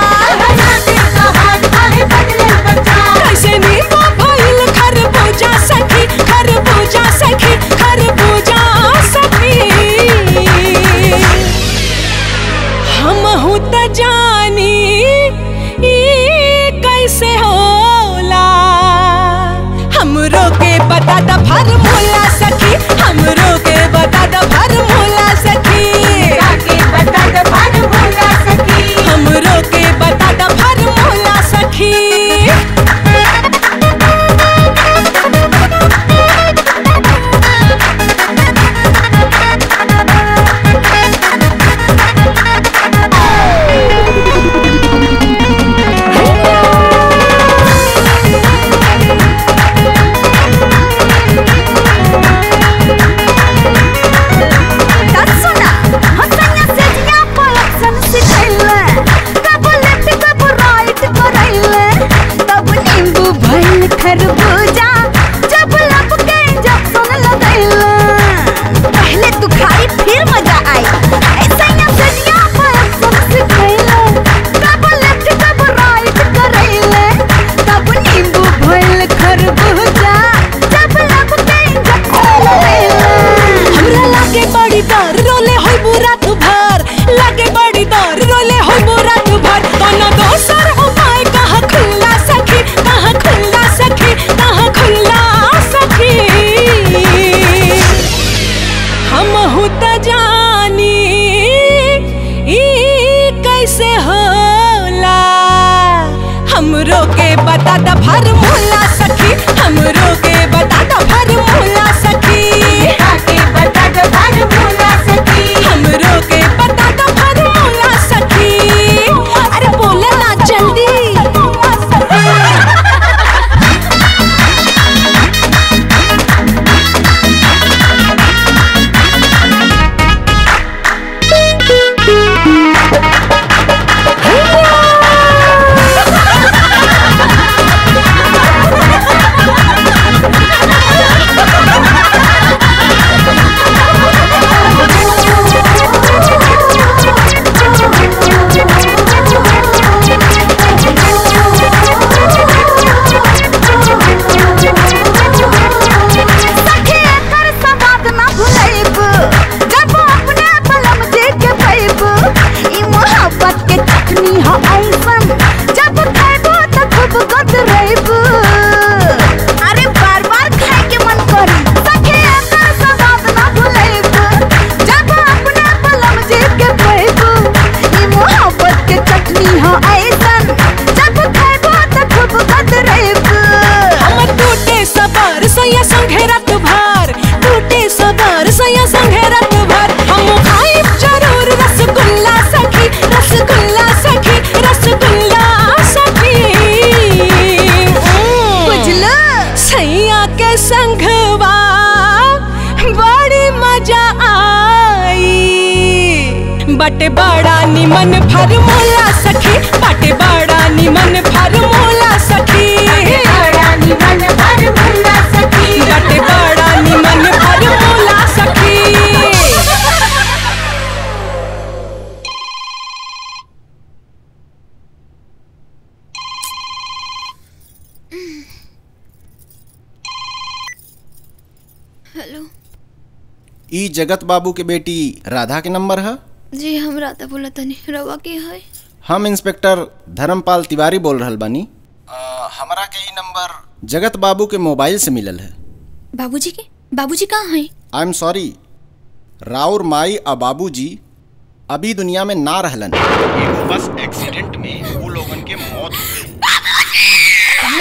कैसे नींबू भइल खरबूजा सखी खरबूजा सखी खरबूजा सखी हम हूँ त जानी ई कैसे होला हमरो के बता द फार्मूला सखी हमरो के बता द फार्मूला सखी के बता द फार्मूला सखी हमरो के बता द फार्मूला सखी सैया के संघवा बड़ी मजा आई बटे बड़ा निमन फरमूला सखी बटे बड़ा निमन फरमूला सखी बड़ा निमन फरमूला सखी बटे बड़ा निमन फरमूला सखी हेलो ई जगत बाबू के बेटी राधा के नंबर है जी हम राधा बोला तनी रवा के है हम इंस्पेक्टर धर्मपाल तिवारी बोल रहल बानी अ, हमरा के ई नंबर जगत बाबू के मोबाइल से मिलल है बाबूजी के बाबूजी कहाँ हैं आई एम सॉरी राउर माई और बाबूजी अभी दुनिया में ना रहलन एगो बस एक्सीडेंट में वो लोगन के मौत हो गई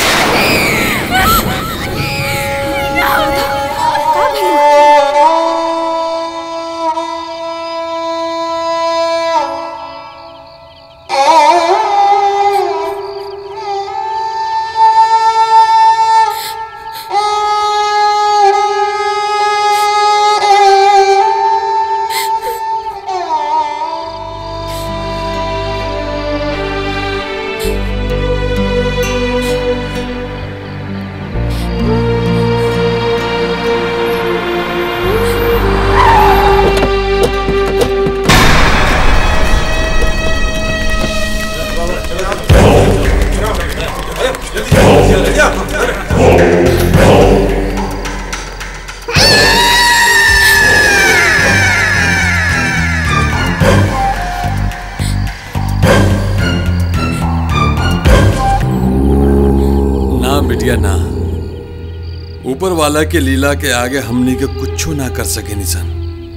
ना बिटिया ना ऊपर वाला के लीला के आगे हमनी के कुछो ना कर सके निसन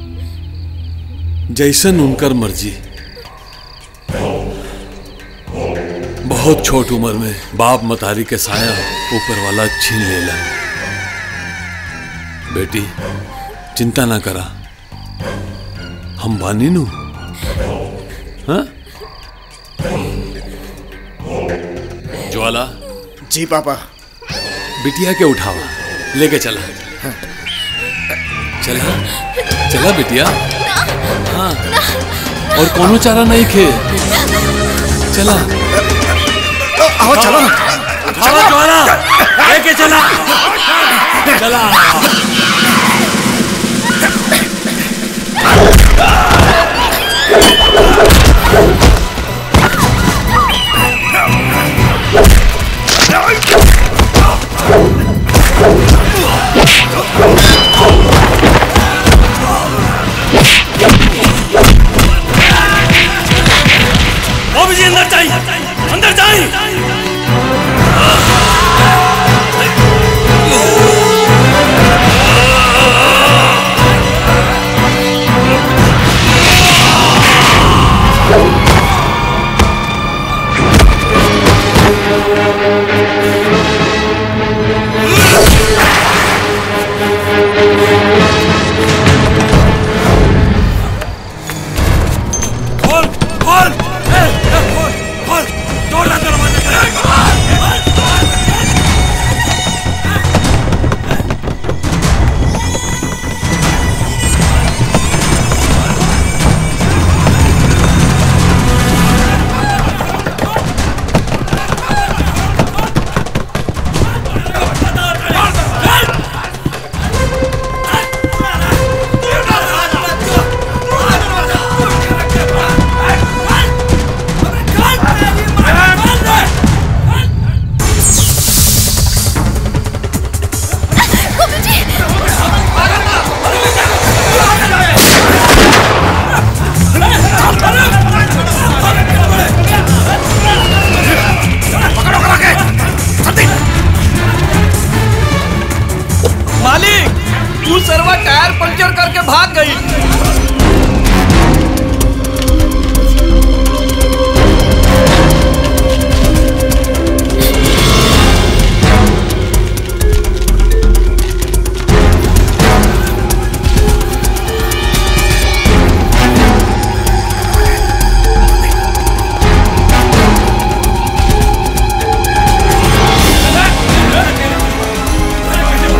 जैसन उनकर मर्जी बहुत छोट उम्र में बाप मतारी के साया ऊपर वाला छीन लेला बेटी चिंता ना करा हम बानी नु हाँ ज्वाला जी पापा बिटिया के उठावा लेके चला चला चला बिटिया हाँ और कोनो चारा नहीं खे चला आओ चलो उठावा ज्वाला लेके चला चला बाबू जी अंदर चाहिए अंदर चाहिए खोल खोल ए, ए, खोल खोल तोड़ ना दरवाजा मालिक तू सरवा टायर पंचर करके भाग गई ए,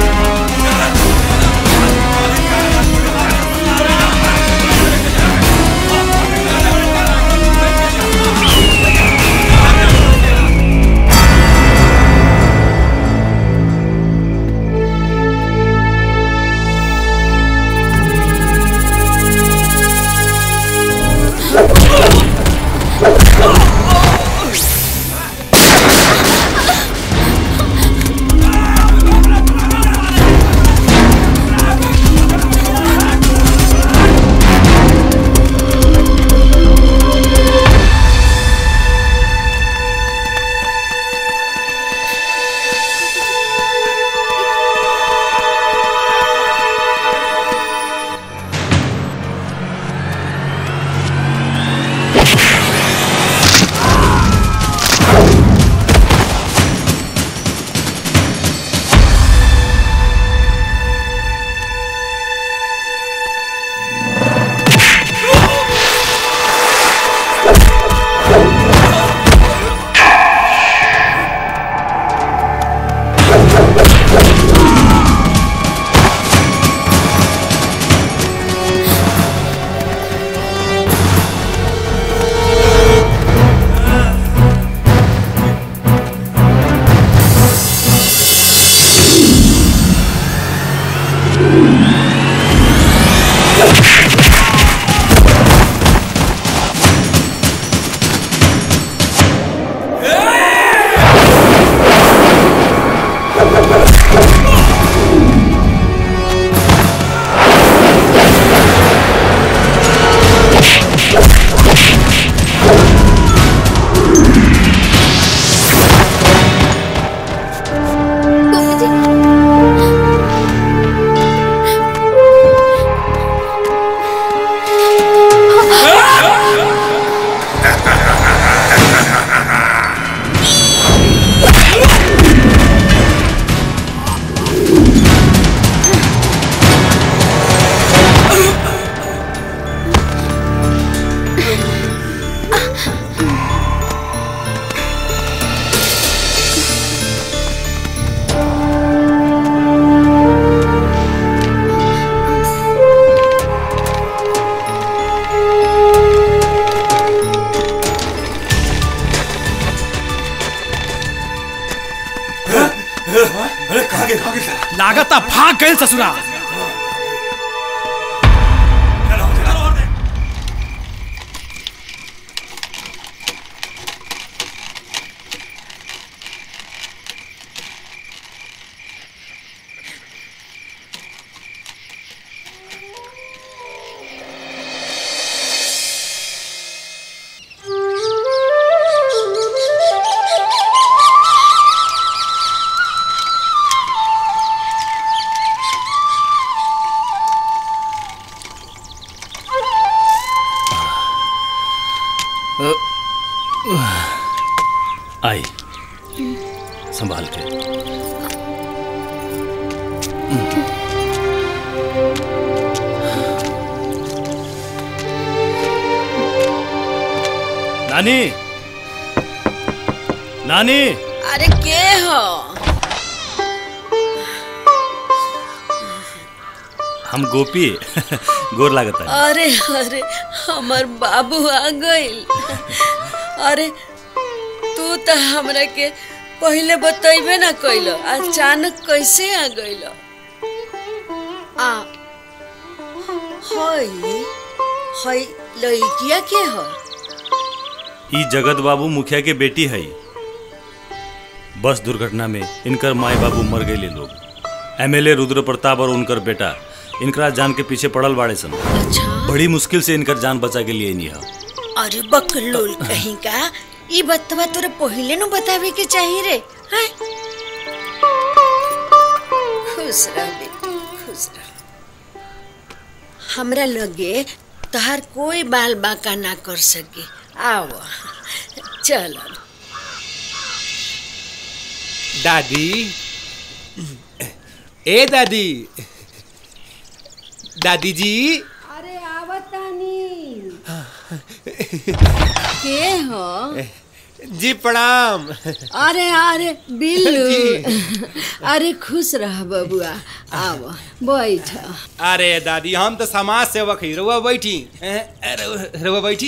लागता भाग गए ससुरा आई संभाल के नानी नानी अरे के हो हम गोपी गोर लागत है अरे अरे हमर बाबू आ गइल अरे तू तो हमरा के पहले बतैबे ना कइल अचानक कैसे आ गइल आ हई हई लड़किया के हो ई जगत बाबू मुखिया के बेटी है बस दुर्घटना में इनकर माए बाबू मर गए लोग एमएलए रुद्र प्रताप और उनकर बेटा इनकरा जान के पीछे पड़ल बाड़े सन बड़ी मुश्किल से इनकर जान बचा के लिए नहीं है अरे बकलोल कहीं का ई बतवा तोरे पहले नु बतावे के चाहिए रे हैं खुश रह बेटी खुश रह हमरा लगे तहार कोई बाल बाका ना कर सके आओ चल दादी ए दादी दादी जी अरे आवतानी के हो जी प्रणाम अरे अरे बिल्लू अरे खुश रह बबुआ आओ बैठ अरे दादी हम तो समाज सेवक ही रुआ बैठी रुआ बैठी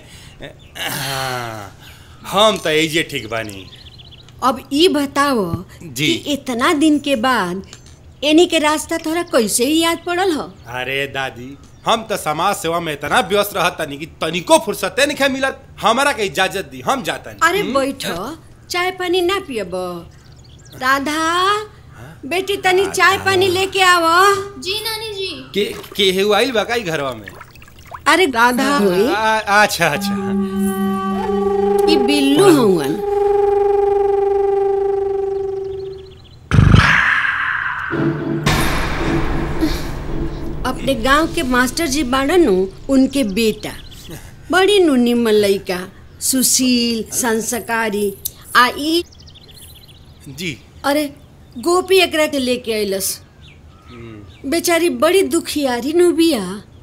हाँ, हम तो एजे ठीक बानी अब ई बताओ जी कि इतना दिन के बाद एनी के रास्ता तोरा कैसे ही याद पड़ल हो अरे दादी हम तो समाज सेवा में इतना व्यस्त रहत तनी कि तनिको फुर्सते नहीं मिलत हमारा के इजाजत दी हम जाता अरे बैठो चाय पानी ना पियब राधा बेटी तनी चाय पानी लेके आवो जी नानी जी के के हेउ आइल बा काई घरवा में अरे राधा होई आ- अच्छा अच्छा ई बिल्लू हवन अपने गांव के मास्टर जी बाड़न उनके बेटा बड़ी नुनी लइका सुशील संस्कारी आ ई जी अरे गोपी एकरा के लेके अइलस बेचारी बड़ी दुखियारी नु बिया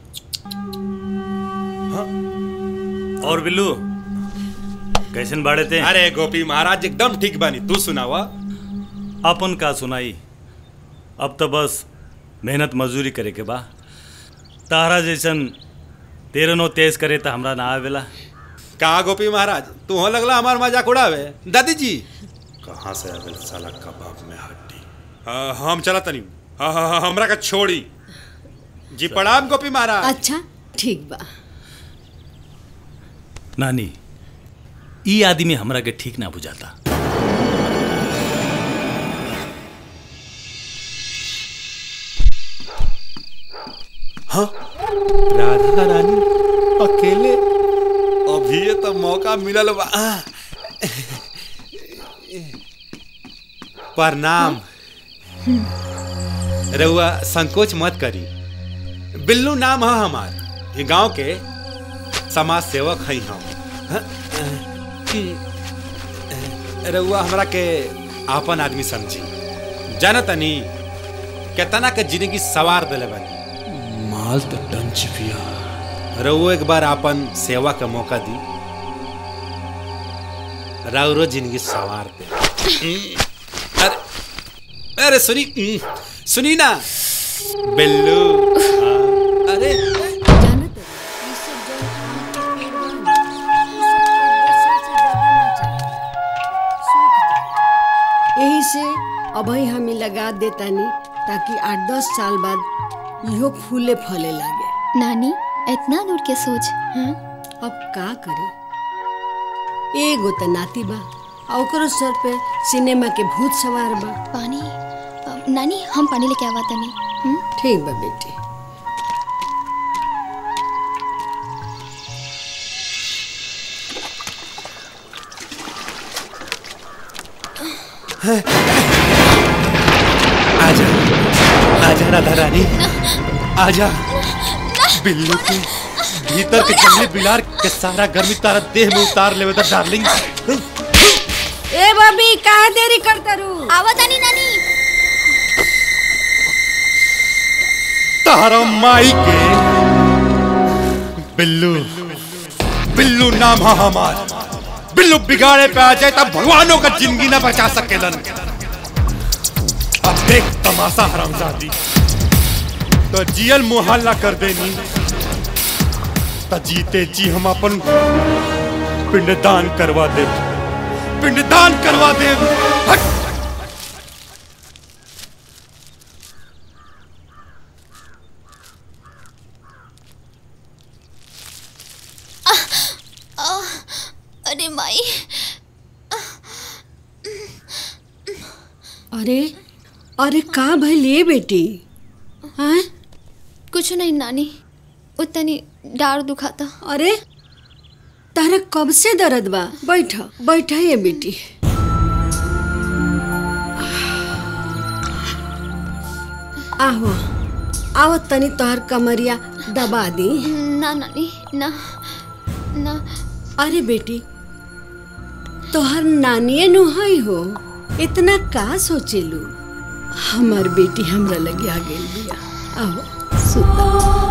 और बिल्लू कैसन बाड़े थे अरे गोपी महाराज एकदम ठीक बानी तू सुनावा अपन का सुनाई अब तो बस मेहनत मजदूरी करे के बा तारा जैसन तेरह नो तेज करे तो हमरा ना आवेला का गोपी महाराज तू हो लगला हमार मजाक उड़ावे दादी जी कहाँ से आवे साला कबाब में हड्डी आ, हम चला तनी हाँ हाँ हाँ हमरा का छोड़ी जी प्रणाम गोपी महाराज अच्छा ठीक बा नानी ई आदमी हमरा के ठीक ना बुझाता हाँ राधा रानी अकेले अभी ये तो मौका मिलल बा आ, प्रणाम रउआ संकोच मत करी बिल्लू नाम है हमार ये गांव के समाज सेवक है हम हाँ, रउआ हमरा के आपन आदमी समझी जानतनी केतना के जिंदगी सवार दिले बानी माल तो डंच पिया रउओ एक बार आपन सेवा का मौका दी राउरो जिंदगी सवार दे अरे अरे सुनी सुनी ना बिल्लू हाँ, अरे यही से अभई हमें लगा देतानी ताकि आठ दस साल बाद इहो फूले फले लागे नानी इतना दूर के सोच हाँ? अब का करे एगो त नाती बा आ ओकरो सर पे सिनेमा के भूत सवार बा पानी अ, नानी हम पानी लेके आवा तनी हम्म? ठीक बा बेटी आजा आजा राधा रानी आजा बिल्लू के भीतर के जंगली बिलार के सारा गर्मी तारा देह में उतार लेवे दा डार्लिंग ए बबी काहे देरी करता रू आवा तनी नानी तारा माई के बिल्लू बिल्लू नाम है हमार बिल्लू बिगाड़े पे आ जाए तब भगवानों का जिंदगी ना बचा सकेलन अब देख तमाशा हरामजादी तो जियल मुहल्ला कर देनी तो जीते जी हम अपन पिंडदान करवा दे पिंडदान करवा दे हट आ, अरे माई अरे अरे का भइले बेटी हाँ कुछ नहीं नानी उतनी डार दुखाता अरे तारा कब से दर्द बा बैठ बैठ ये बेटी आहो आओ तनी तोहर कमरिया दबा दी ना नानी ना ना अरे बेटी तोहर नानिए नुहाई हो इतना का सोचेलू हमार बेटी हमरा लगे आ गेल बिया आओ सुता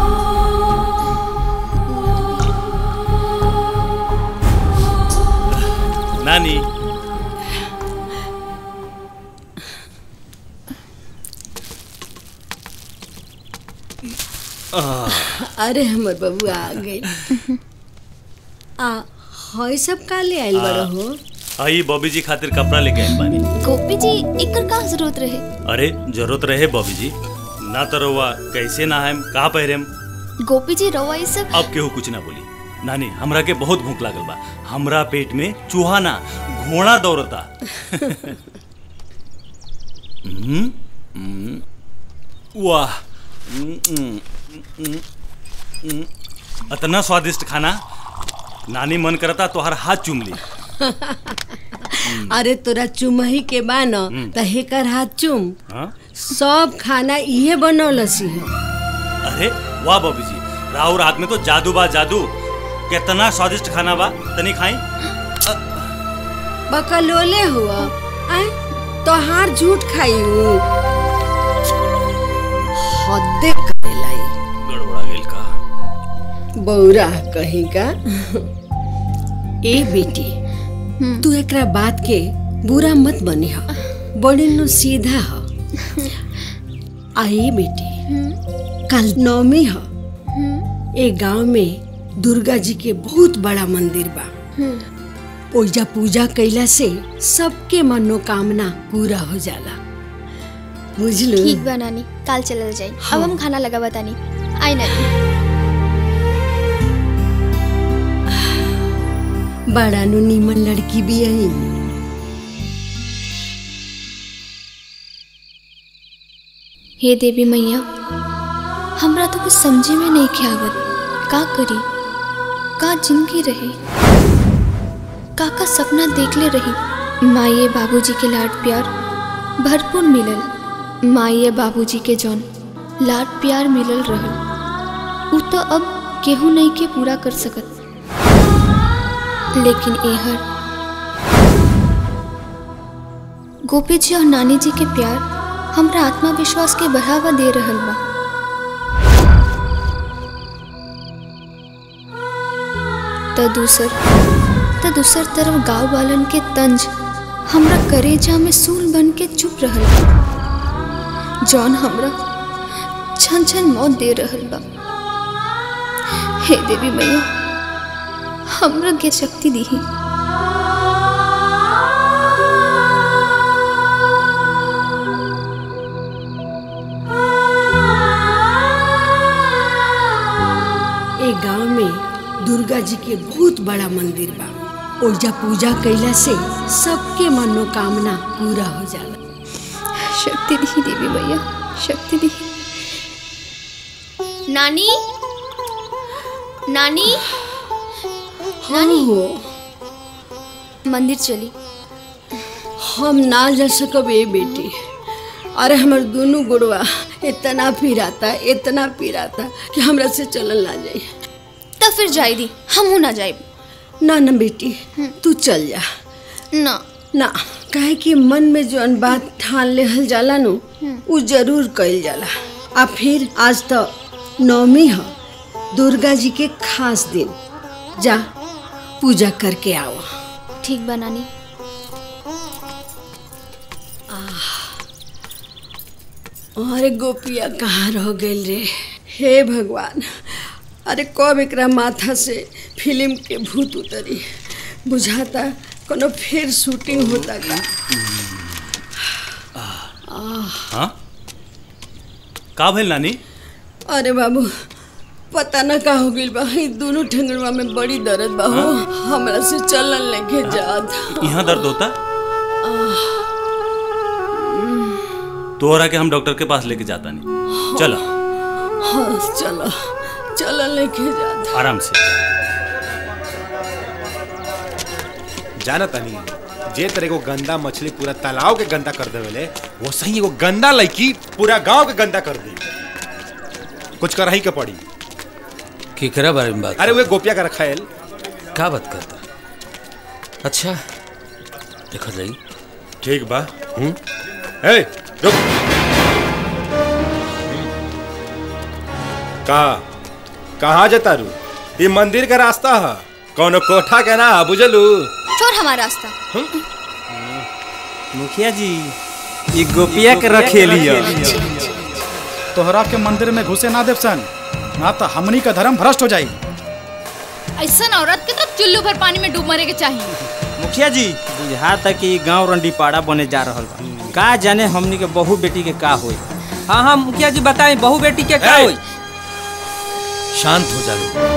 नानी अरे हमर बबुआ आ गई आ हई सब का ले आइल बड़ो हो आई बॉबी जी खातिर कपड़ा लेके आइल बानी गोपी जी एकर का जरूरत रहे अरे जरूरत रहे बॉबी जी ना तो रहुआ कैसे ना है का पहरेम गोपी जी रवा ये सब अब केहू कुछ ना बोली नानी हमरा के बहुत भूख लागल बा हमरा पेट में चूहा ना घोड़ा दौड़ता हम्म, हम्म, वाह हम्म, हम्म, हम्म, हम्म, इतना स्वादिष्ट खाना नानी मन करता तोहर हाथ चूम ली अरे तोरा चुमही के बान हम्म। त हेकर हाथ चुम हाँ? सब खाना इहे बनौलसी है अरे वाह बॉबी जी राहुल हाथ में तो जादू बा जादू कितना स्वादिष्ट खाना बा तनी खाई बकलोले हुआ आय तोहार झूठ खाई हूँ हद्दे करे लाई गड़बड़ा गेल का बौरा कहीं का ए बेटी तू एकरा बात के बुरा मत बनी हो बड़ी नु सीधा हो आई बेटी कल नवमी हो ए गांव में दुर्गा जी के बहुत बड़ा मंदिर बा ओइजा पूजा कैला से सबके मनोकामना पूरा हो जाला बुझलू ठीक बा नानी काल चलल जाई अब हम खाना लगावा तानी आई नानी बड़ा नु नीमन लड़की भी आई हे देवी मैया हमरा तो कुछ समझे में नहीं के आवत का करी का जिंदगी रहे का का सपना देखले रही माये बाबूजी के लाड प्यार भरपूर मिलल माये बाबूजी के जौन लाड प्यार मिलल रहल उ तो अब केहू नहीं के पूरा कर सकत लेकिन एहर गोपी जी और नानी जी के प्यार हमरा आत्मविश्वास के बढ़ावा दे रहल बा त दूसर त दूसर तरफ गांव वालन के तंज हमरा करेजा में सूल बन के चुप रहल बा जौन हमरा छन छन मौत दे रहल बा हे देवी मैया हमरा के शक्ति दीही ए गांव में दुर्गा जी के बहुत बड़ा मंदिर बा ओइजा पूजा कइला से सबके मनोकामना पूरा हो जाला शक्ति दी देवी भैया शक्ति दी नानी नानी नानी मंदिर चली हम ना जा सकब ए बेटी अरे हमर दोनों गुड़वा इतना पिराता इतना पिराता कि हमरा से चलल ना जाए तो फिर जाई दी हम ना जाए ना ना बेटी तू चल जा ना ना काहे कि मन में जो बात ठान लेहल जाला नु उ जरूर कइल जाला आ फिर आज तो नवमी ह दुर्गा जी के खास दिन जा पूजा करके आओ ठीक बा नानी अरे गोपिया कहाँ रह गई रे हे भगवान अरे कब एकरा माथा से फिल्म के भूत उतरी बुझाता कोनो फिर शूटिंग होता का आह, हाँ का भइल नानी अरे बाबू पता न का हो गइल बा ई दोनों ठंगड़वा में बड़ी दर्द बा हो हमरा से चलल लेके जात यहाँ दर्द होता आह, तोहरा के हम डॉक्टर के पास लेके जाता नहीं चलो हाँ चलो चलो लेके जात आराम से जाना तनी जे तरह को गंदा मछली पूरा तालाब के गंदा कर देवेले वो सही एगो गंदा लड़की पूरा गांव के गंदा कर दी कुछ करही के पड़ी केकरा बारे में बात अरे वे गोपिया का रखायल का बात करता अच्छा देखा जाई ठीक बा हम्म ए रुक का कहाँ जता रू ये मंदिर का रास्ता है कौनो कोठा के ना है, बुझलू छोड़ हमारा रास्ता मुखिया जी ये गोपिया के रखेलिया तोहरा के मंदिर में घुसे ना देव सन ना तो हमनी का धर्म भ्रष्ट हो जाई ऐसा औरत के तो चुल्लू भर पानी में डूब मरे के चाहिए मुखिया जी बुझा तक कि गांव रंडीपाड़ा बने जा रहल बा का जाने हमनी के बहू बेटी के का होई हाँ हाँ मुखिया जी बताएं बहू बेटी के का होई शांत हो जा लोग।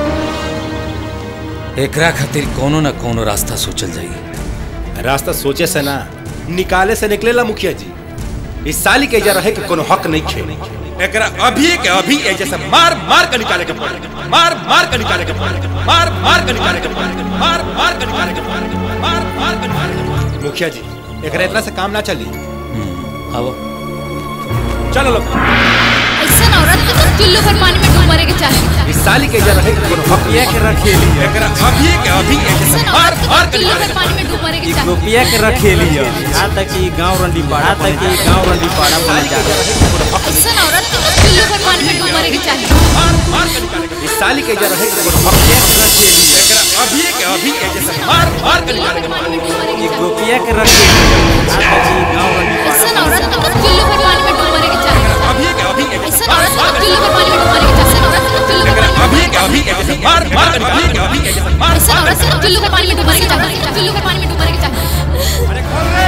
एकरा खातिर कोनो ना कोनो रास्ता सोचल जाई रास्ता सोचे से ना निकाले से निकलेला मुखिया जी इस साली के जा रहे कि कोनो हक नहीं खे एकरा अभी के अभी ए जैसे मार मार के निकाले के पड़े मार मार के निकाले के पड़े मार मार के निकाले के पड़े मार मार के निकाले के पड़े मार मार के निकाले के पड़े मुखिया जी एकरा इतना से काम ना चली आओ चलो लोग ऐसा औरत के तो चुल्लू भर पानी में डूब मरे के चाहिए इस साली के जा रहे कि कोनो हक ये के रखेली एकरा अभी के अभी ए जैसे मार मार के चुल्लू निकाले भर पानी में डूब मरे के ये चाहिए गोपिया के रखेलिया यहाँ तक कि गांव रंडीपाड़ा तक कि गांव रंडीपाड़ा बने जा रहल बा। ऐसा औरत के तो चुल्लू भर पानी में डूब मरे के चाहिए इस साली के जा रहे कि कोनो हक एकरा अभी के अभी ए जैसे मार मार के निकाले के पड़े ये गोपिया के रखेलिया यहाँ तक कि गांव रंडीपाड़ा ऐसा औरत के तो चुल्लू भर पानी में डूब मरे के चाहिए अभी के अभी ए जैसे ऐसा औरत के तो चुल्लू भर पानी में डूब मरे के चाहिए ऐसा औरत के तो चुल्लू भर पानी अभी के अभी ए जैसे मार मार के निकाले के अभी के जैसे मार ऐसा औरत के तो चुल्लू भर पानी में डूब मरे के चाहिए चुल्लू भर पानी में डूब मरे के चाहिए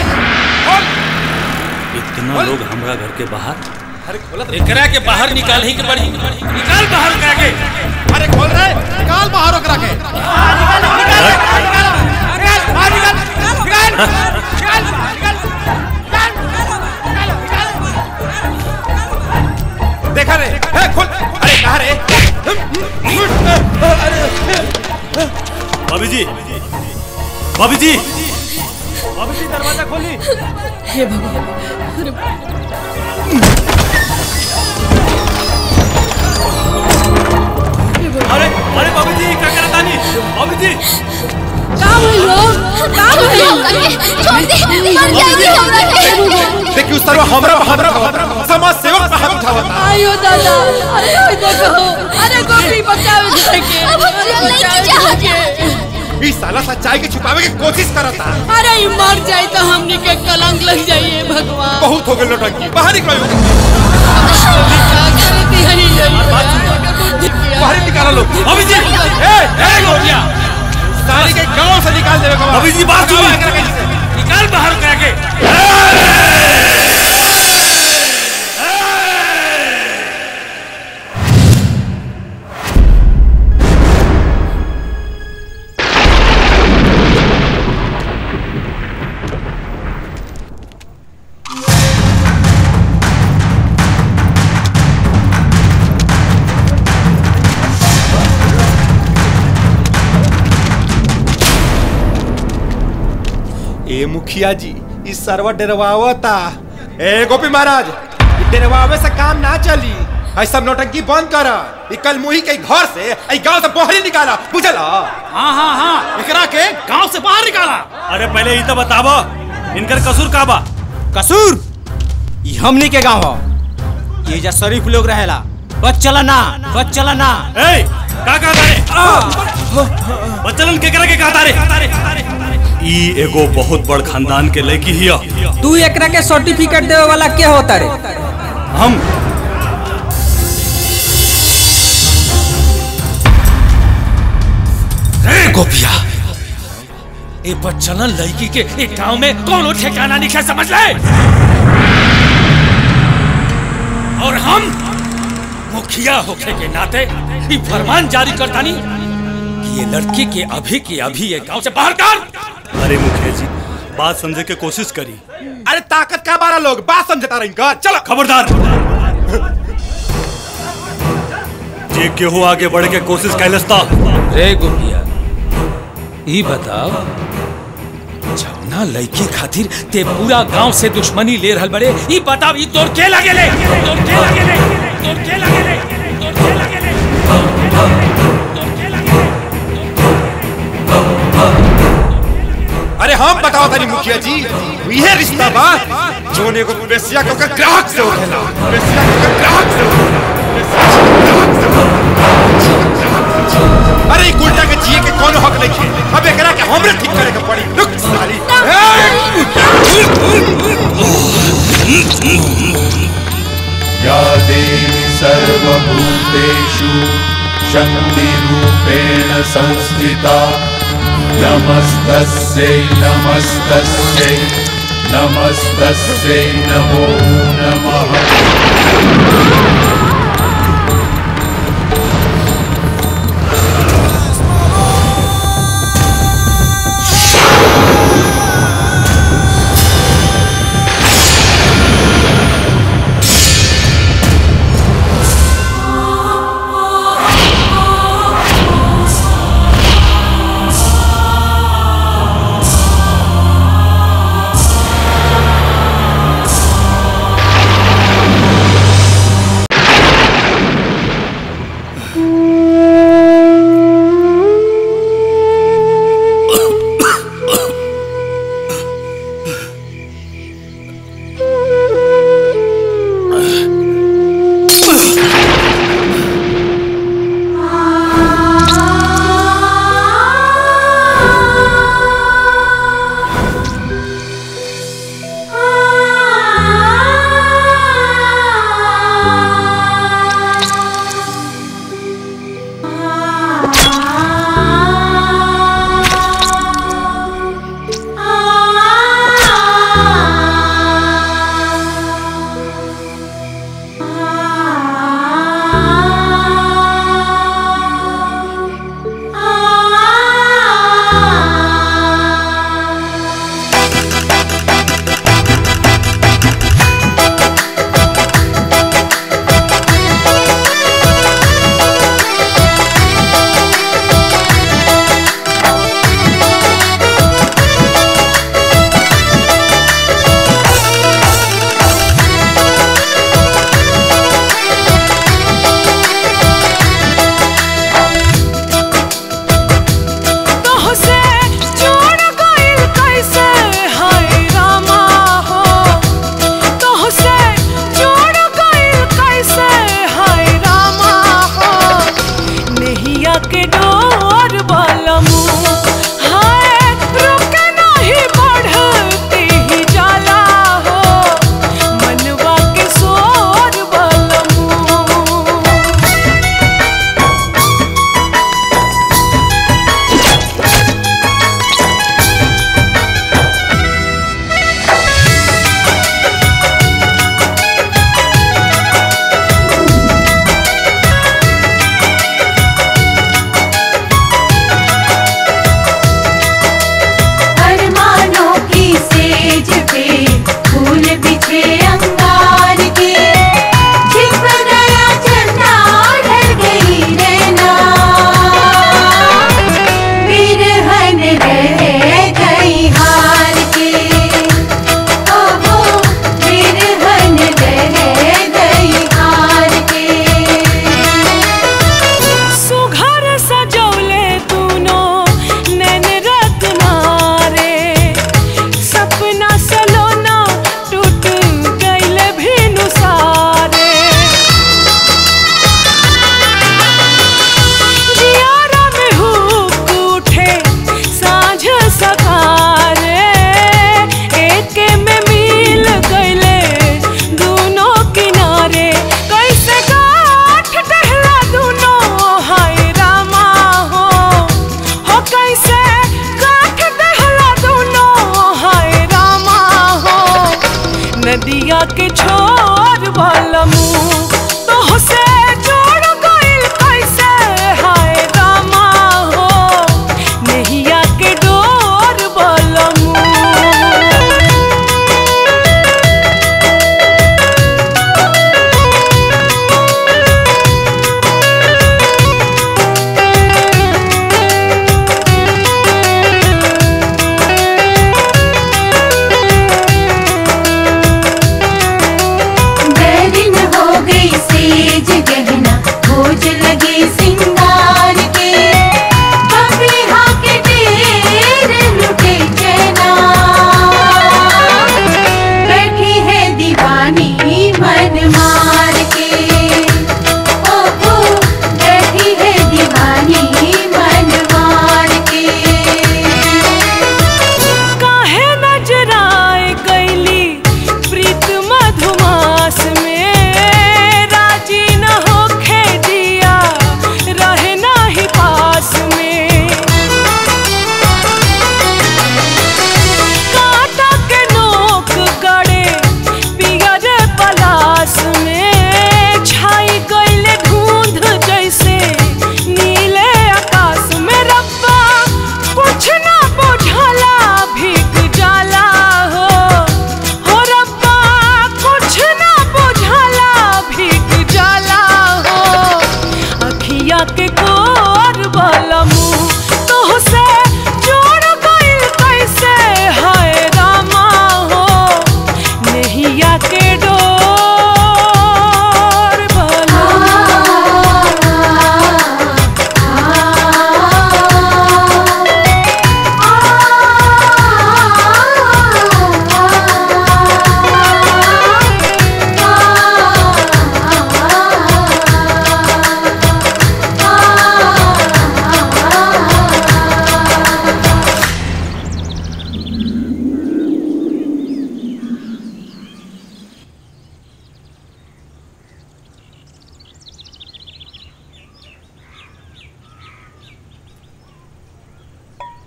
इतना लोग हमरा घर के बाहर एकरा के बाहर निकाल ही के पड़ी निकाल बाहर करा के अरे खोल रहे निकाल बाहर ओकरा के देखा रे ए, खोल अरे कहाँ रे भाभी जी भाभी जी भाभी जी दरवाजा खोली हे भगवान अरे अरे अरे भाभी जी क्या करत तानी भाभी जी का भइल हो का भइल छोड़ दे मर जाएगी हमरा के देखिए उस तरह हमरा हमरा समाज सेवक पे हाथ उठावता आयो दादा अरे ओए देखो अरे गोपी बचावे घर के अब हम चल नहीं की चाहत इस साला सच्चाई के छुपावे की कोशिश करता अरे ई मर जाए तो हमनी के कलंक लग जाइए भगवान बहुत हो गए लौटंकी बाहर निकलो बाहर निकालो लोग अभी जी ए ए गोरिया सारी के गांव से निकाल देवे का अभी जी बात सुनो निकाल बाहर करा के ए मुखिया जी इस सरवा डरवावता ए गोपी महाराज इ डरवावे से काम ना चली ऐ सब नौटंकी बंद कर इ कल मुही के घर से ऐ गांव से बाहर ही निकाला बुझला हाँ हाँ हाँ एकरा के गांव से बाहर निकाला अरे पहले ही तो बताबो इनकर कसूर का बा कसूर ई हमनी के गांव ह ये जा शरीफ लोग रहेला बच चला ना बच चला ना ए का का तारे बच्चलन केकरा के का तारे ई एगो बहुत बड़ खानदान के लड़की हिया तू एकरा के सर्टिफिकेट देवे वाला के होता रे हम ए गोपिया ए बच्चलन लड़की के एक गांव में कौन ठिकाना नहीं समझ ले और हम मुखिया होखे के नाते ये फरमान जारी करता नहीं कि ये लड़की के अभी के अभी ये गांव से बाहर कर अरे मुखिया जी बात समझे के कोशिश करी अरे ताकत का बारह लोग बात समझता रही कर चलो खबरदार जे केहू आगे बढ़ के कोशिश कैलस्ता रे गोपिया ई बताओ जौना लड़की खातिर ते पूरा गांव से दुश्मनी ले रहल बड़े ई बताओ ई तोर के लगे ले तोर के लगे ले तोर के लगे ले तोर के लगे ले अरे हम बताओ तनी मुखिया जी ये रिश्ता बा जोन एगो बेसिया के ओकर ग्राहक से होखेला बेसिया के ओकर ग्राहक से होखेला। अरे ई गुंडा के जिए के कोनो हक नहीं है अब एकरा के हमरे ठीक करे के पड़ी रुक साली या देवी सर्वभूतेषु शक्तिरूपेण संस्थिता नमस्तस्यै नमस्तस्यै नमस्तस्यै नमो नमः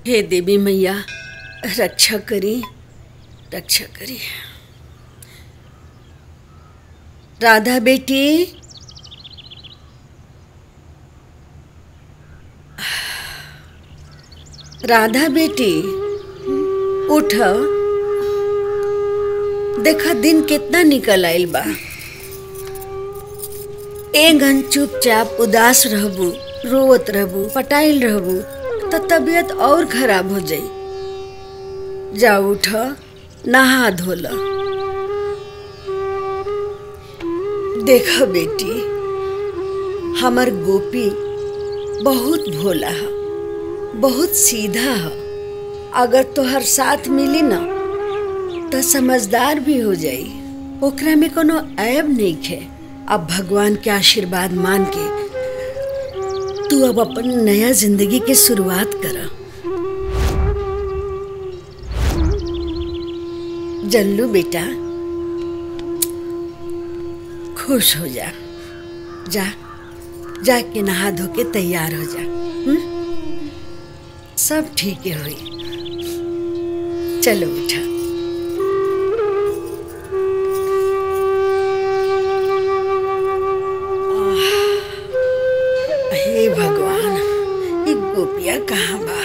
हे देवी मैया रक्षा करी रक्षा करी राधा बेटी राधा बेटी उठ देखा दिन कितना निकल आइल बा एक घन चुपचाप उदास रहबू रोवत रहबू पटाइल रहबू तो तबीयत और खराब हो जाई जा उठ नहा धोल देखा बेटी हमर गोपी बहुत भोला है बहुत सीधा है अगर तोहर साथ मिली ना तो समझदार भी हो जाई ओकरा में कोनो ऐब नहीं है अब भगवान के आशीर्वाद मान के तू अब अपन नया जिंदगी की शुरुआत कर जल्लू बेटा खुश हो जा जा जाके नहा धो के तैयार हो जा हुँ? सब ठीक है हुई चलो बेटा आह, हे भगवान ये गोपिया कहाँ बा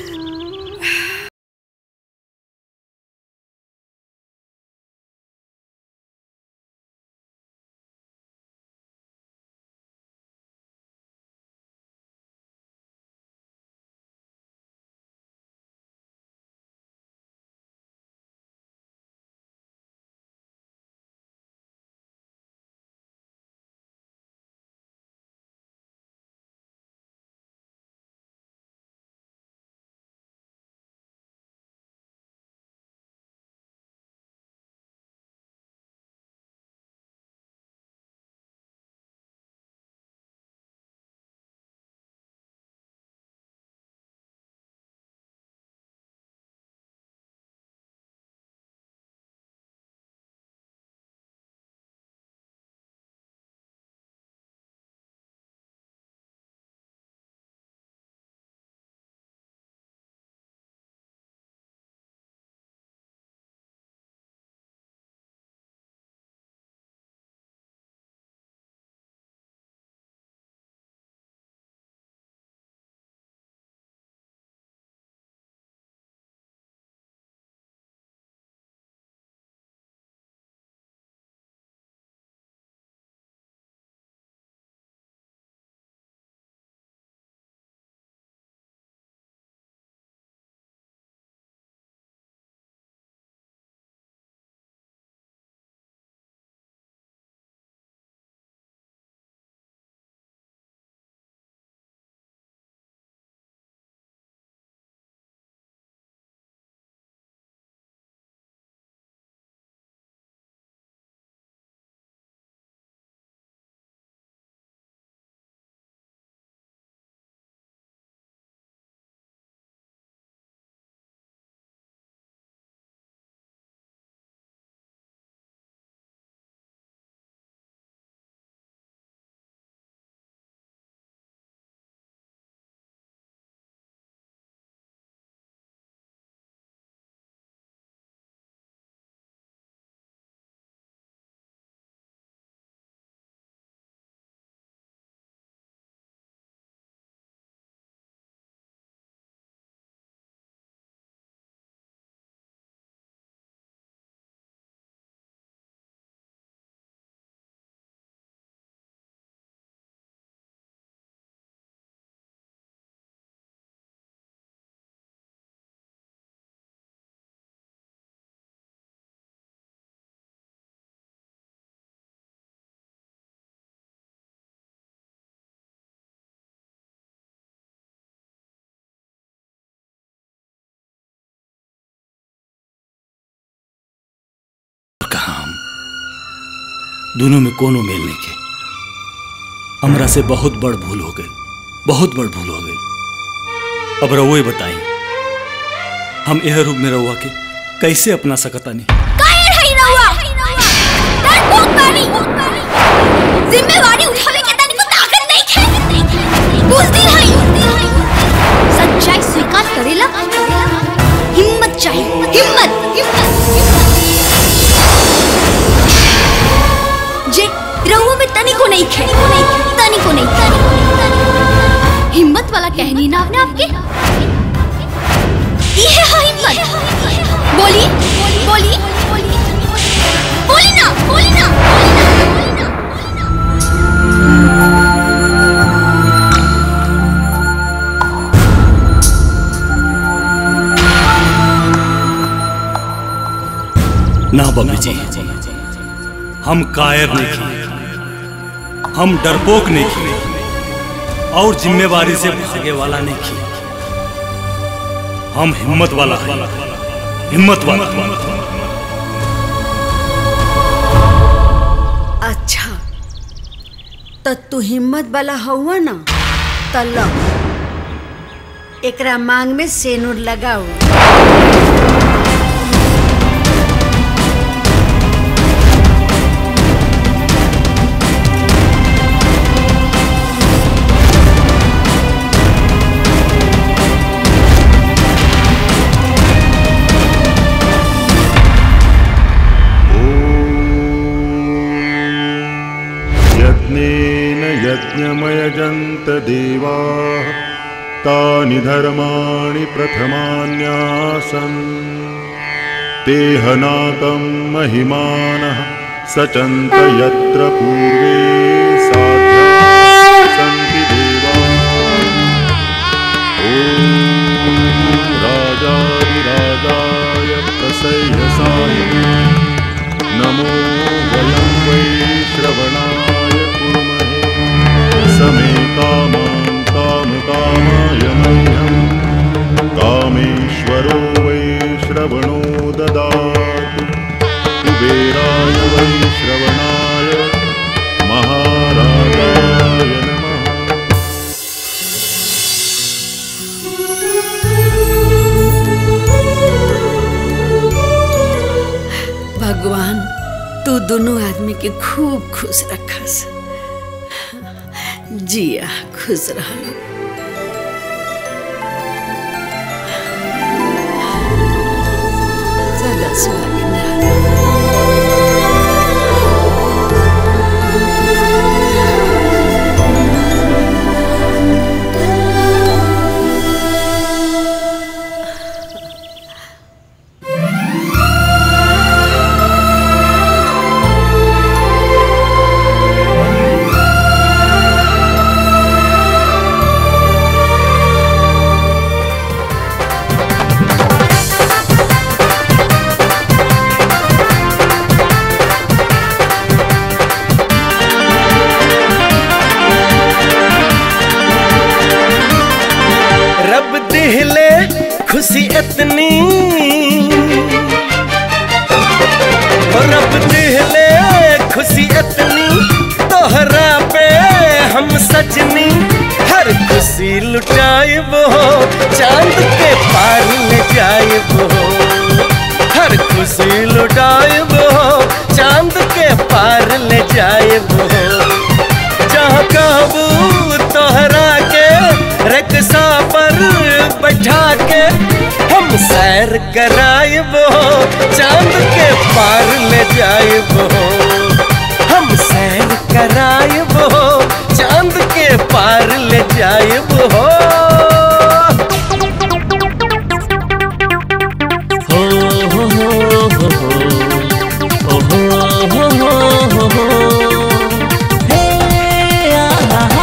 दोनों में कोनो मेल नहीं के हमरा से बहुत बड़ भूल हो गई बहुत बड़ भूल हो गई अब रउए बताई हम यह रूप में रउआ के कैसे अपना सकतानी काहे रही रहुआ डरपोक बानी जिम्मेवारी उठावे के तनिको ताकत नहीं है बुझती है सच्चाई स्वीकार करेला तनिको नहीं खे तनिको नहीं तनिको नहीं तनिको हिम्मत वाला कहनी ना आपने आपके ये है हिम्मत बोली बोली बोली ना बोली ना ना बम्मी जी हम कायर नहीं की हम डरपोक नहीं की और जिम्मेवारी से भागे वाला नहीं की हम हिम्मत वाला है हिम्मत वाला अच्छा तो तू हिम्मत वाला हुआ ना तो लो एकरा मांग में सेनुर लगाओ यज्ञेन यज्ञमयजन्त देवाः तानि धर्माणि प्रथमान्यासन् ते हनाकं महिमानः सचन्त यत्र पूर्वे साध्या सन्ति देवाः ॐ राजाधिराजाय प्रसह्यसाय नमो वयं वै श्रवणाय कुर्महे समे कामां कामकामाय मह्यं कामेश्वरो वै श्रवणो ददातु कुबेराय वै श्रवणाय महाराजाय नमः भगवान तू दोनों आदमी के खूब खुश रखस जिया खुश रहलो सदा सुहागिन रहो। रब दिहले खुशी इतनी ओ रब दिहले खुशी इतनी तोहरा पे हम सजनी हर खुशी लुटाइब हो चांद के पार ले जाइब हो हर खुशी लुटाइब हो चांद के पार ले जाइब हो जहाँ कहबू तोहरा के रक्षा पर बैठा के हम सैर कराइब हो चांद के पार ले जाइब हो हम सैर कराइब हो चांद के पार ले जाइब हो हो हो हो हो हो हो हो हो हो हे आ हा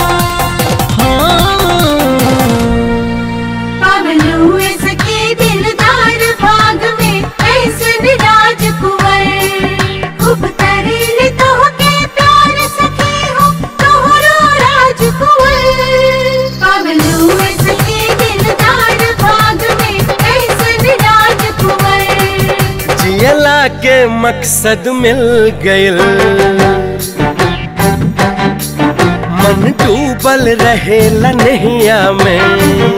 पावन हुए सके दिलदार भाग में ऐसे विराज कुंवर खूब करेले तो के प्यार सके हो तोहरो राज कुंवर पावन हुए सके दिलदार भाग में ऐसे विराज कुंवर जियला के मकसद मिल गइल मन डूबल रहे नहिया में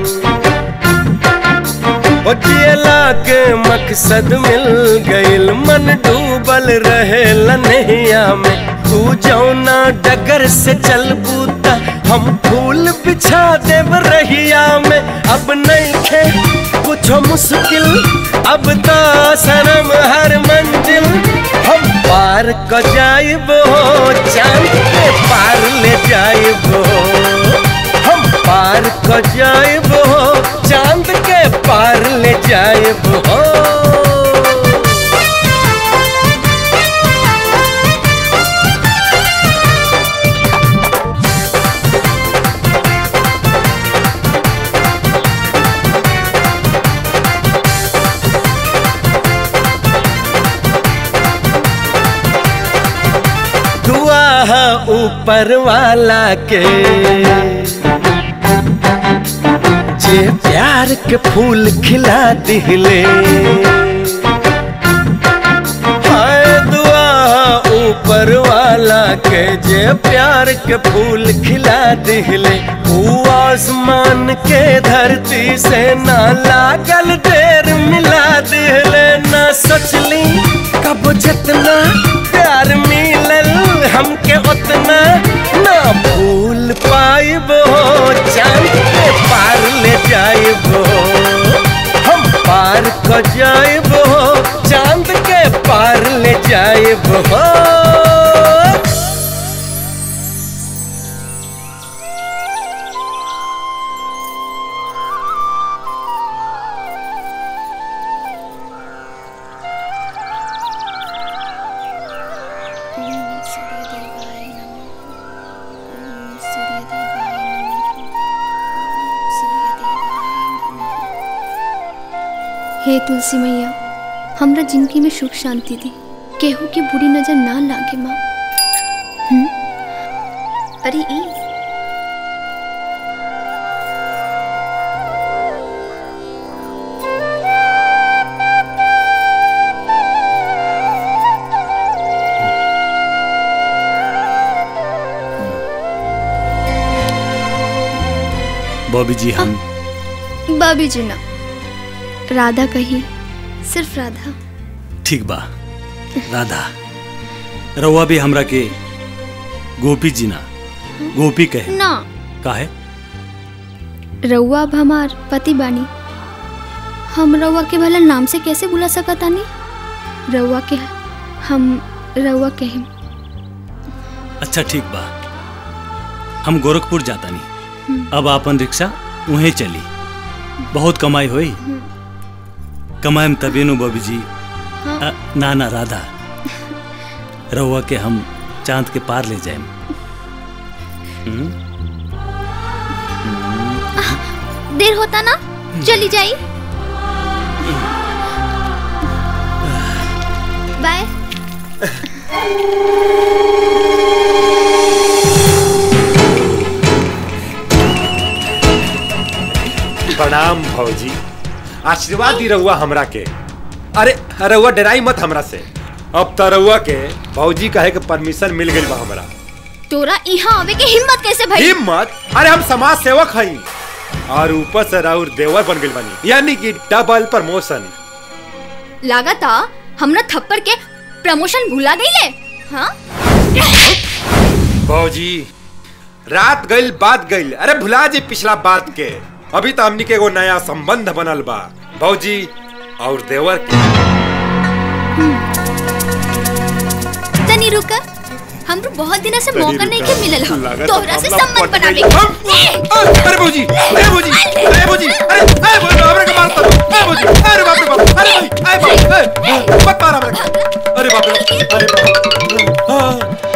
ओ जियला के मकसद मिल गइल मन डूबल रहे नहिया में तू जौना डगर से चल बूता हम फूल बिछा देव रहिया में अब नहीं खे कुछ मुश्किल अब तो शर्म हर मंजिल हम पार पार क जाइबो चांद के पार ले जाइबो हम पार क जाइबो चांद के पार ले जाइबो दुआ है ऊपर वाला के जे प्यार के फूल खिला दिले हाय दुआ है ऊपर वाला के जे प्यार के फूल खिला दिले ऊ आसमान के धरती से ना लागल देर मिला दिले ना सोचली कब जितना प्यार मिलल हमके उतना ना भूल पाइबो चांद के पार ले जाइबो हम पार क जाइबो चांद के पार ले जाइबो हे तुलसी मैया हमरा जिंदगी में सुख शांति दी केहू के बुरी नजर ना लागे माँ हम्म? अरे ई बॉबी जी हम बाबी जी ना राधा कही सिर्फ राधा ठीक बा राधा रउआ भी हमरा के गोपी जी ना गोपी कहे ना काहे रउआ अब हमार पति बानी हम रउआ के भला नाम से कैसे बुला सकतानी रउआ के हम रउआ कहे अच्छा ठीक बा हम गोरखपुर जाता नहीं अब आपन रिक्शा उहें चली बहुत कमाई होई कमाएम तबे नु बबी जी अ, ना ना राधा रउआ के हम चांद के पार ले जाएम हम्म? देर होता ना चली जाई बाय प्रणाम भौजी आशीर्वाद दी रहुआ हमरा के अरे रहुआ डराई मत हमरा से अब तो रहुआ के भौजी कहे के परमिशन मिल गई बा हमरा तोरा यहाँ आवे के हिम्मत कैसे भई हिम्मत अरे हम समाज सेवक हई और ऊपर से राउर देवर बन गई बनी यानी कि डबल प्रमोशन लागता हमरा थप्पड़ के प्रमोशन भुला गईले हाँ भौजी रात गइल बात गइल अरे भुला जी पिछला बात के अभी तो हमनी के एगो नया संबंध बनल बा भौजी और देवर के तनी रुक हमरो बहुत दिन से मौका नहीं के मिलल हो लागत तोहरा से हमरा संबंध पट बनावे गई। के अरे भौजी अरे भौजी अरे भौजी अरे अरे भौजी हमरा के मारता अरे भौजी अरे बाप रे बाप अरे भाई अरे बाप अरे मत मार हमरा के। अरे बाप रे अरे बाप हाँ।